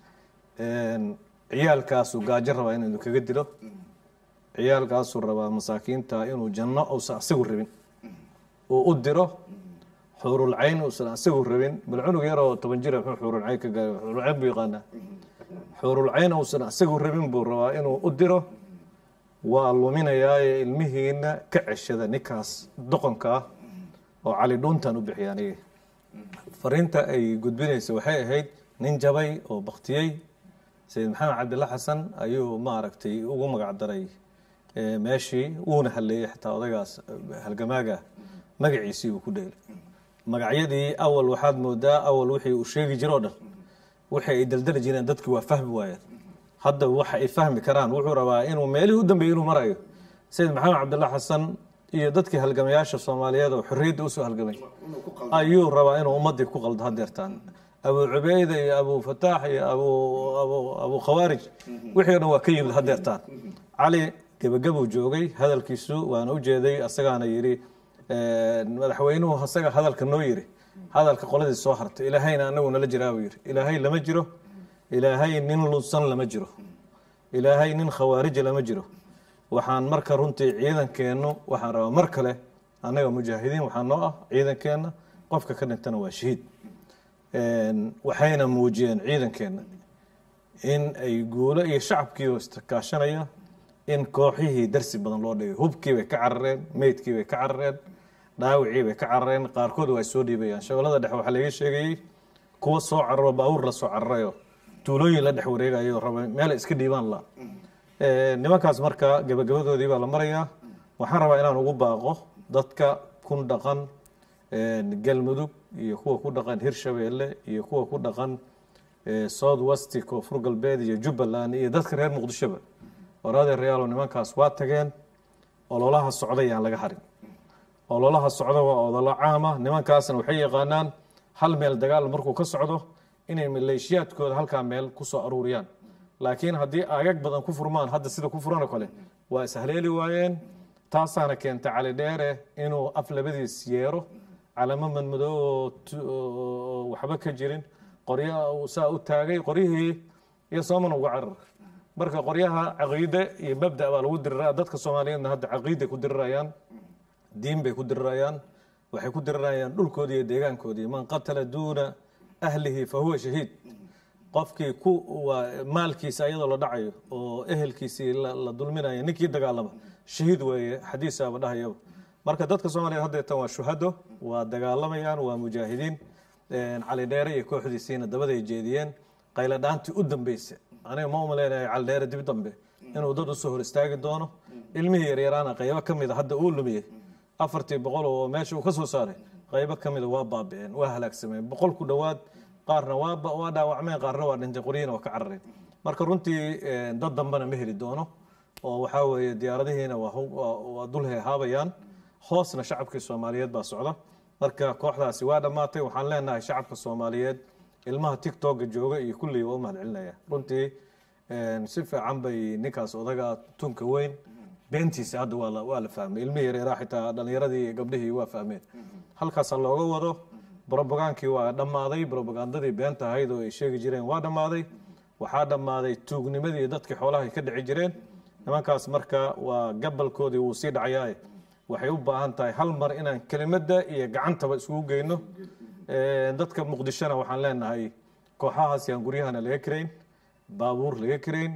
ciyaalkaasuu gaajo rabaa inuu kaga dilo ciyaalkaasuu rabaa masaakiinta inuu janno uusan asagu rabin uu u diro xuurulcayn uusan asagu rabin bal cunug yar oo toban jira muxuu xuurulcayn ka gaara xuurulcayn buu yaqaanaa xuurulcayn uusan asagu rabin buu rabaa inuu u diro waa luminayaaye ilmihiina ka ceshada ninkaas doqonka ah oo cali dhuuntan u bixiya aniga fariinta ay gudbinaysa waxay ahayd nin jabay oo baktiyey sayid maxamed cabdilla xasan ayuu maaragtay ugu magac daray meeshii wuuna hadleeyey xitaa odaygaas halgamaaga magaciisii uu ku dheelay magacyadii awal waxaad moodaa awal wixii uu sheegi jiro o dhan wixii ay daldali jireen dadki waa fahmi waayeen hadda waxa ay fahmi karaan wuxuu rabaa inuu meelihii u dambeeyey inuu marayo sayid maxamed cabdilla xasan iyo dadkii halgamayaasha soomaaliyeed oo xorriyadda usoo halgamay ayuu rabaa inuu ummadii ku qaldo hadeertaan abu cubeyda iyo abu fataax iyo abu abu abu khawaarij wixii o dhan waa ka yimid hadeertaan cali gebagabuu joogay hadalkiisu waana u jeeday asagaana yidhi madaxweynuhu asaga hadalka noo yiri hadalka qoladii soo hartay ilaahayna anagu nala jiraa buu yidhi ilaahay lama jiro ilaahay nin lunsan lama jiro ilaahay nin khawaarija lama jiro waxaan marka runtii ciidankeennu waxaan rabaa mar kale annaga mujaahidiin waxaa noo ah ciidankeenna qofka ka dhintana waa shahiid waxayna muujiyeen ciidankeenna in ay guulo iyo shacabkiioo istakaashanaya in kooxihii darsi badan loo dhigay hubkii bay ka carareen meydkii bay ka carareen dhaawicii bay ka carareen qaarkood waa soo dhiibayaan shabeellada dhexe waxaa laga sheegayey kuwa soo cararo baabuur la soo cararayo tuulooyin la dhex wareegayo raba meelay iska dhiibaan la nimankaas marka gabagabadoodii baa la marayaa waxaan rabaa inaan ugu baaqo dadka kun dhaqan galmudug iyo kuwa ku dhaqan hirshabeelle iyo kuwa ku dhaqan south west koonfur galbeed iyo jubbaland iyo dadka reer muqdishoba waraadee reyaalo nimankaas waa tageen ololaha socda yaan laga harin ololaha socda waa odolo caama nimankaasna waxay yaqaanaan hal meel dagaal markuu ka socdo inay maleeshiyaadkooda halkaa meel kusoo aruuriyaan laakiin haddii aagag badan ku furmaan hadda sida ku furan oo kale waa ishaleeli waayeen taasaana keentay cali dheere inuu af labadiis yeero calamo madmadoo oo waxba ka jirin qoryo saa u taagay qoryihii iyo sooman uga carar marka qoryaha caqiide iyo mabda baa lagu diriraa dadka soomaaliyeedna hadda caqiiday ku dirirayaan diin bay ku dirirayaan waxay ku dirirayaan dhulkoodii iyo deegaankoodii man qatala duuna ahlihi fa huwa shahiid qofkii ku waa maalkiisa iyadoo la dhacayo oo ehelkiisii la dulminayo ninkii dagaalama shahiid weeye xadiisaaba dhahayaba marka dadka soomaaliyeed haddeetan waa shuhado waa dagaalamayaan waa mujaahidiin cali dheere iyo kooxdiisiina dabaday jeediyeen qaylo dhaantii u dambeysa aniga ma umaleynayo cali dheere dib dambe inuu dad usoo hor istaagi doono ilmihii yaryaraana qaybo ka mida hadda uu lumiyey afartii boqol oo meesha uu ka soo saaray qaybo ka mida waa baabiceen waa halaagsameen boqol ku dhowaad qaarna waa dhaawacmeen qaarna waa dhintay qoryihiina waa ka carareen marka runtii dad dambena ma heli doono oo waxaa weeye diyaaradihiina waa dul heehaabayaan hoosna shacabkii soomaaliyeed baa socda marka kooxdaasi waa dhammaatay waxaan leenahay shacabka soomaaliyeed ilmaha tictoka jooga iyo kullii waa u mahad celinaya runtii si fiican bay ninkaas odaga tunka weyn beentiisa hadda waa la fahmay ilmihii yareeraa xitaa dhalinyaradii iyo gabdhihii waa fahmeen halkaasa looga wado brobagaankii waa dhammaaday brobagandadii beenta ahayd oo ay sheegi jireen waa dhammaaday waxaa dhammaaday tuugnimadii dadkii xoolaha ay ka dhici jireen nimankaas marka waa gabalkoodii wuu sii dhacayaaye waxay u baahan tahay hal mar inaan kelimadda iyo gacantaba isugu geyno dadka muqdishona waxaan leenahay kooxahaas yaan guryahana laga karayn baabuur laga karayn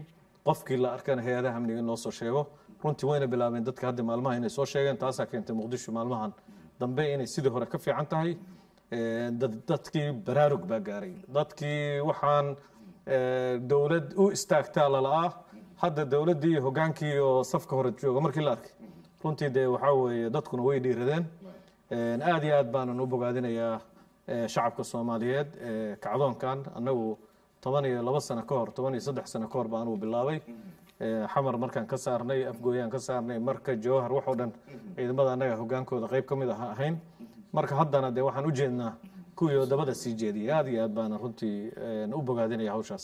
qofkii la arkana hay-adaha amniga in loo soo sheego runtii wayna bilaabeen dadka hadda maalmaha inay soo sheegeen taasaa keentay muqdisho maalmahan dambe inay sidii hore ka fiican tahay dadkii baraarug baa gaaray dadkii waxaan dowlad u istaagtaa lala'aa hadda dowladdii iyo hogaankii oo safka hore jooga markii la arkay runtii dee waxaa weeye dadkuna way dhiiradeen aad iyo aad baanan u bogaadinayaa shacabka soomaaliyeed kacdoonkan annagu toban iyo laba sano ka hor toban iyo saddex sano ka hor baan uu bilaabay xamar markaan ka saarnay afgooyaan ka saarnay marka jawhar waxoo dhan ciidamada annaga hogaankooda qayb ka mid ah ahayn marka haddana dee waxaan u jeednaa kuwii wadamada sii jeediyay aad iyo aad baana runtii u bogaadinaya hawshaas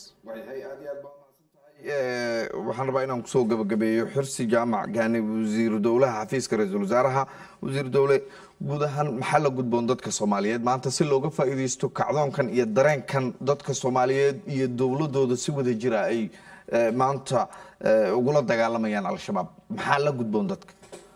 waxaan rabaa inaan kusoo gabagabeeyo xirsi jaamac gaani wasiiru dowlaha xafiiska ra-iisul wasaaraha wasiiru dowle guud ahaan maxaa la gudboon dadka soomaaliyeed maanta si looga faa'iidaysto kacdoonkan iyo dareenkan dadka soomaaliyeed iyo dowladooda si wada jira ay maanta ugula dagaalamayaan al-shabaab maxaa la gudboon dadka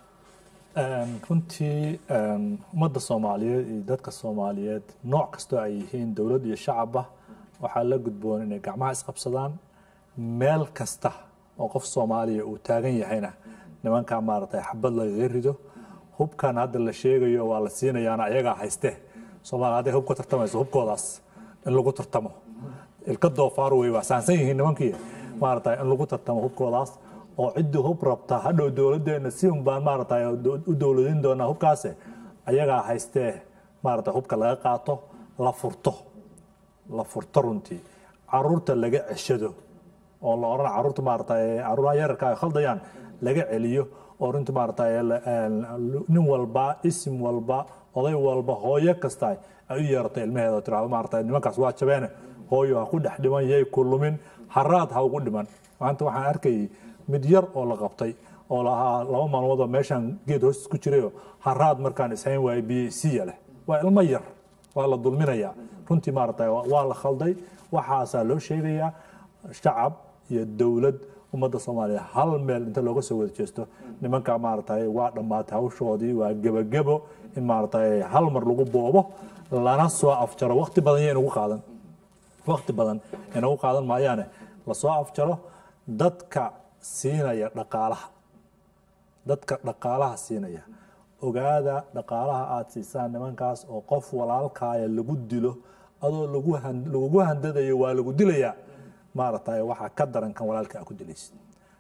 runtii ummadda soomaaliyeed iyo dadka soomaaliyeed nooc kastoo ay yihiin dowlad iyo shacabba waxaa la gudboon inay gacmaha isqabsadaan meel kasta oo qof soomaaliya uu taagan yahayna nimankaa maaragtay xabad lagaga rido hubkan hadda la sheegayo waa la siinayaana ayagaa hayste soomaaliya hadday hub ka tartamayso hubkoodaas in lagu tartamo ilka doofaar wey waa saansan yihiin nimankii maaragtay in lagu tartamo hubkoodaas oo ciddii hub rabta hadhow dowladdeena si un baan maaragtay u dowladin doonaa hubkaase ayagaa haystee maaragtay hubka laga qaato la furto la furto runtii caruurta laga ceshado oo la odhan caruurta maaragtay caruuraha yararka ay khaldayaan laga celiyo oo runtii maaragtay nin walba isim walba oday walba hooyo kasta ay u yeerato ilmaheeda oo tirahdo maaragtay nimankaas waa jabeene hooyo ha ku dhex dhiman yay ku lumin haraad ha ugu dhiman maanta waxaan arkayay mid yar oo la qabtay oo lahaa laba maalmood oo meeshaan geed hoostis ku jirayo haraad markaan ishayn waayo biyo isiya leh waa ilmo yar waa la dulminayaa runtii maaragtay waa la khalday waxaasaa loo sheegayaa shacab iyo dowlad ummadda soomaaliya hal meel inta looga soo wada jeesto nimanka maaragtay waa dhammaatay hawshoodii waa gebagebo in maaragtay hal mar lagu boobo lana soo afjaro waqti badan iyo inugu qaadan waqti badan inagu qaadan maayaane lasoo afjaro dadka siinaya dhaqaalaha dadka dhaqaalaha siinaya ogaada dhaqaalaha aada siisaan nimankaas oo qof walaalkaaya lagu dilo adoo lagugu handadayo waa lagu dilayaa maaragtay waxaa ka daran kan walaalka a ku dilaysid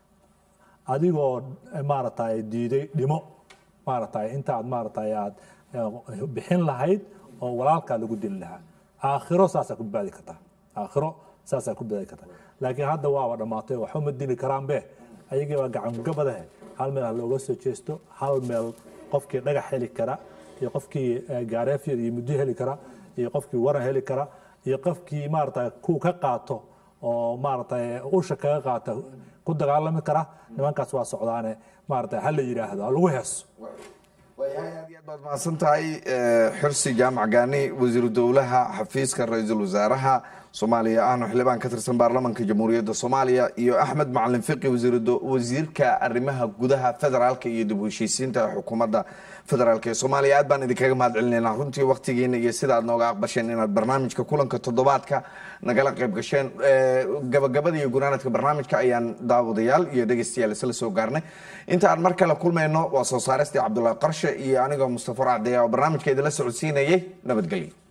adigoo maaragtay diiday dhimo maaragtay intaad maaragtay aad bixin lahayd oo walaalkaa lagu dili lahaa aakhiro saasaa ku badbaadi kartaa aakhiro saasaa ku badbaadi kartaa laakiin hadda waaba dhammaatay waxba ma dili karaanbe ayagii baa gacangabadahe hal meel ha looga soo jeesto hal meel qofkii dhagax heli kara iyo qofkii gaareefyad iyo muddo heli kara iyo qofkii waran heli kara iyo qofkii maaragtay ku ka qaato oo maaragtay usha kaga qaata ku dagaalami kara nimankaas waa socdaane maaragtay ha la yidhaahdo ha lagu heeso waayahay aad iyo aad baad mahadsan tahay xirsi jaamac gaani wasiiru dowlaha xafiiska ra-iisul wasaaraha soomaaliya ahna xildhibaan ka tirsan baarlamaanka jamhuuriyadda soomaaliya iyo axmed macalin fiqi wasiirka arrimaha gudaha federaalka iyo dib u heshiisiinta xukuumadda federaalk ee soomaaliya aad baan idinkaga mahad celinaynaa runtii waktigiina iyo sida aad nooga aqbasheen inaad barnaamijka kulanka toddobaadka nagala qayb gasheen gabagabada iyo gunaanadka barnaamijka ayaan daawadayaal iyo dhegeystayaal isla soo gaarnay inta aan mar kale kulmayno waa soo saaristii cabdulaahi qarshe iyo anigoo mustafa racdeya oo barnaamijka idinla socodsiinayay nabadgelyo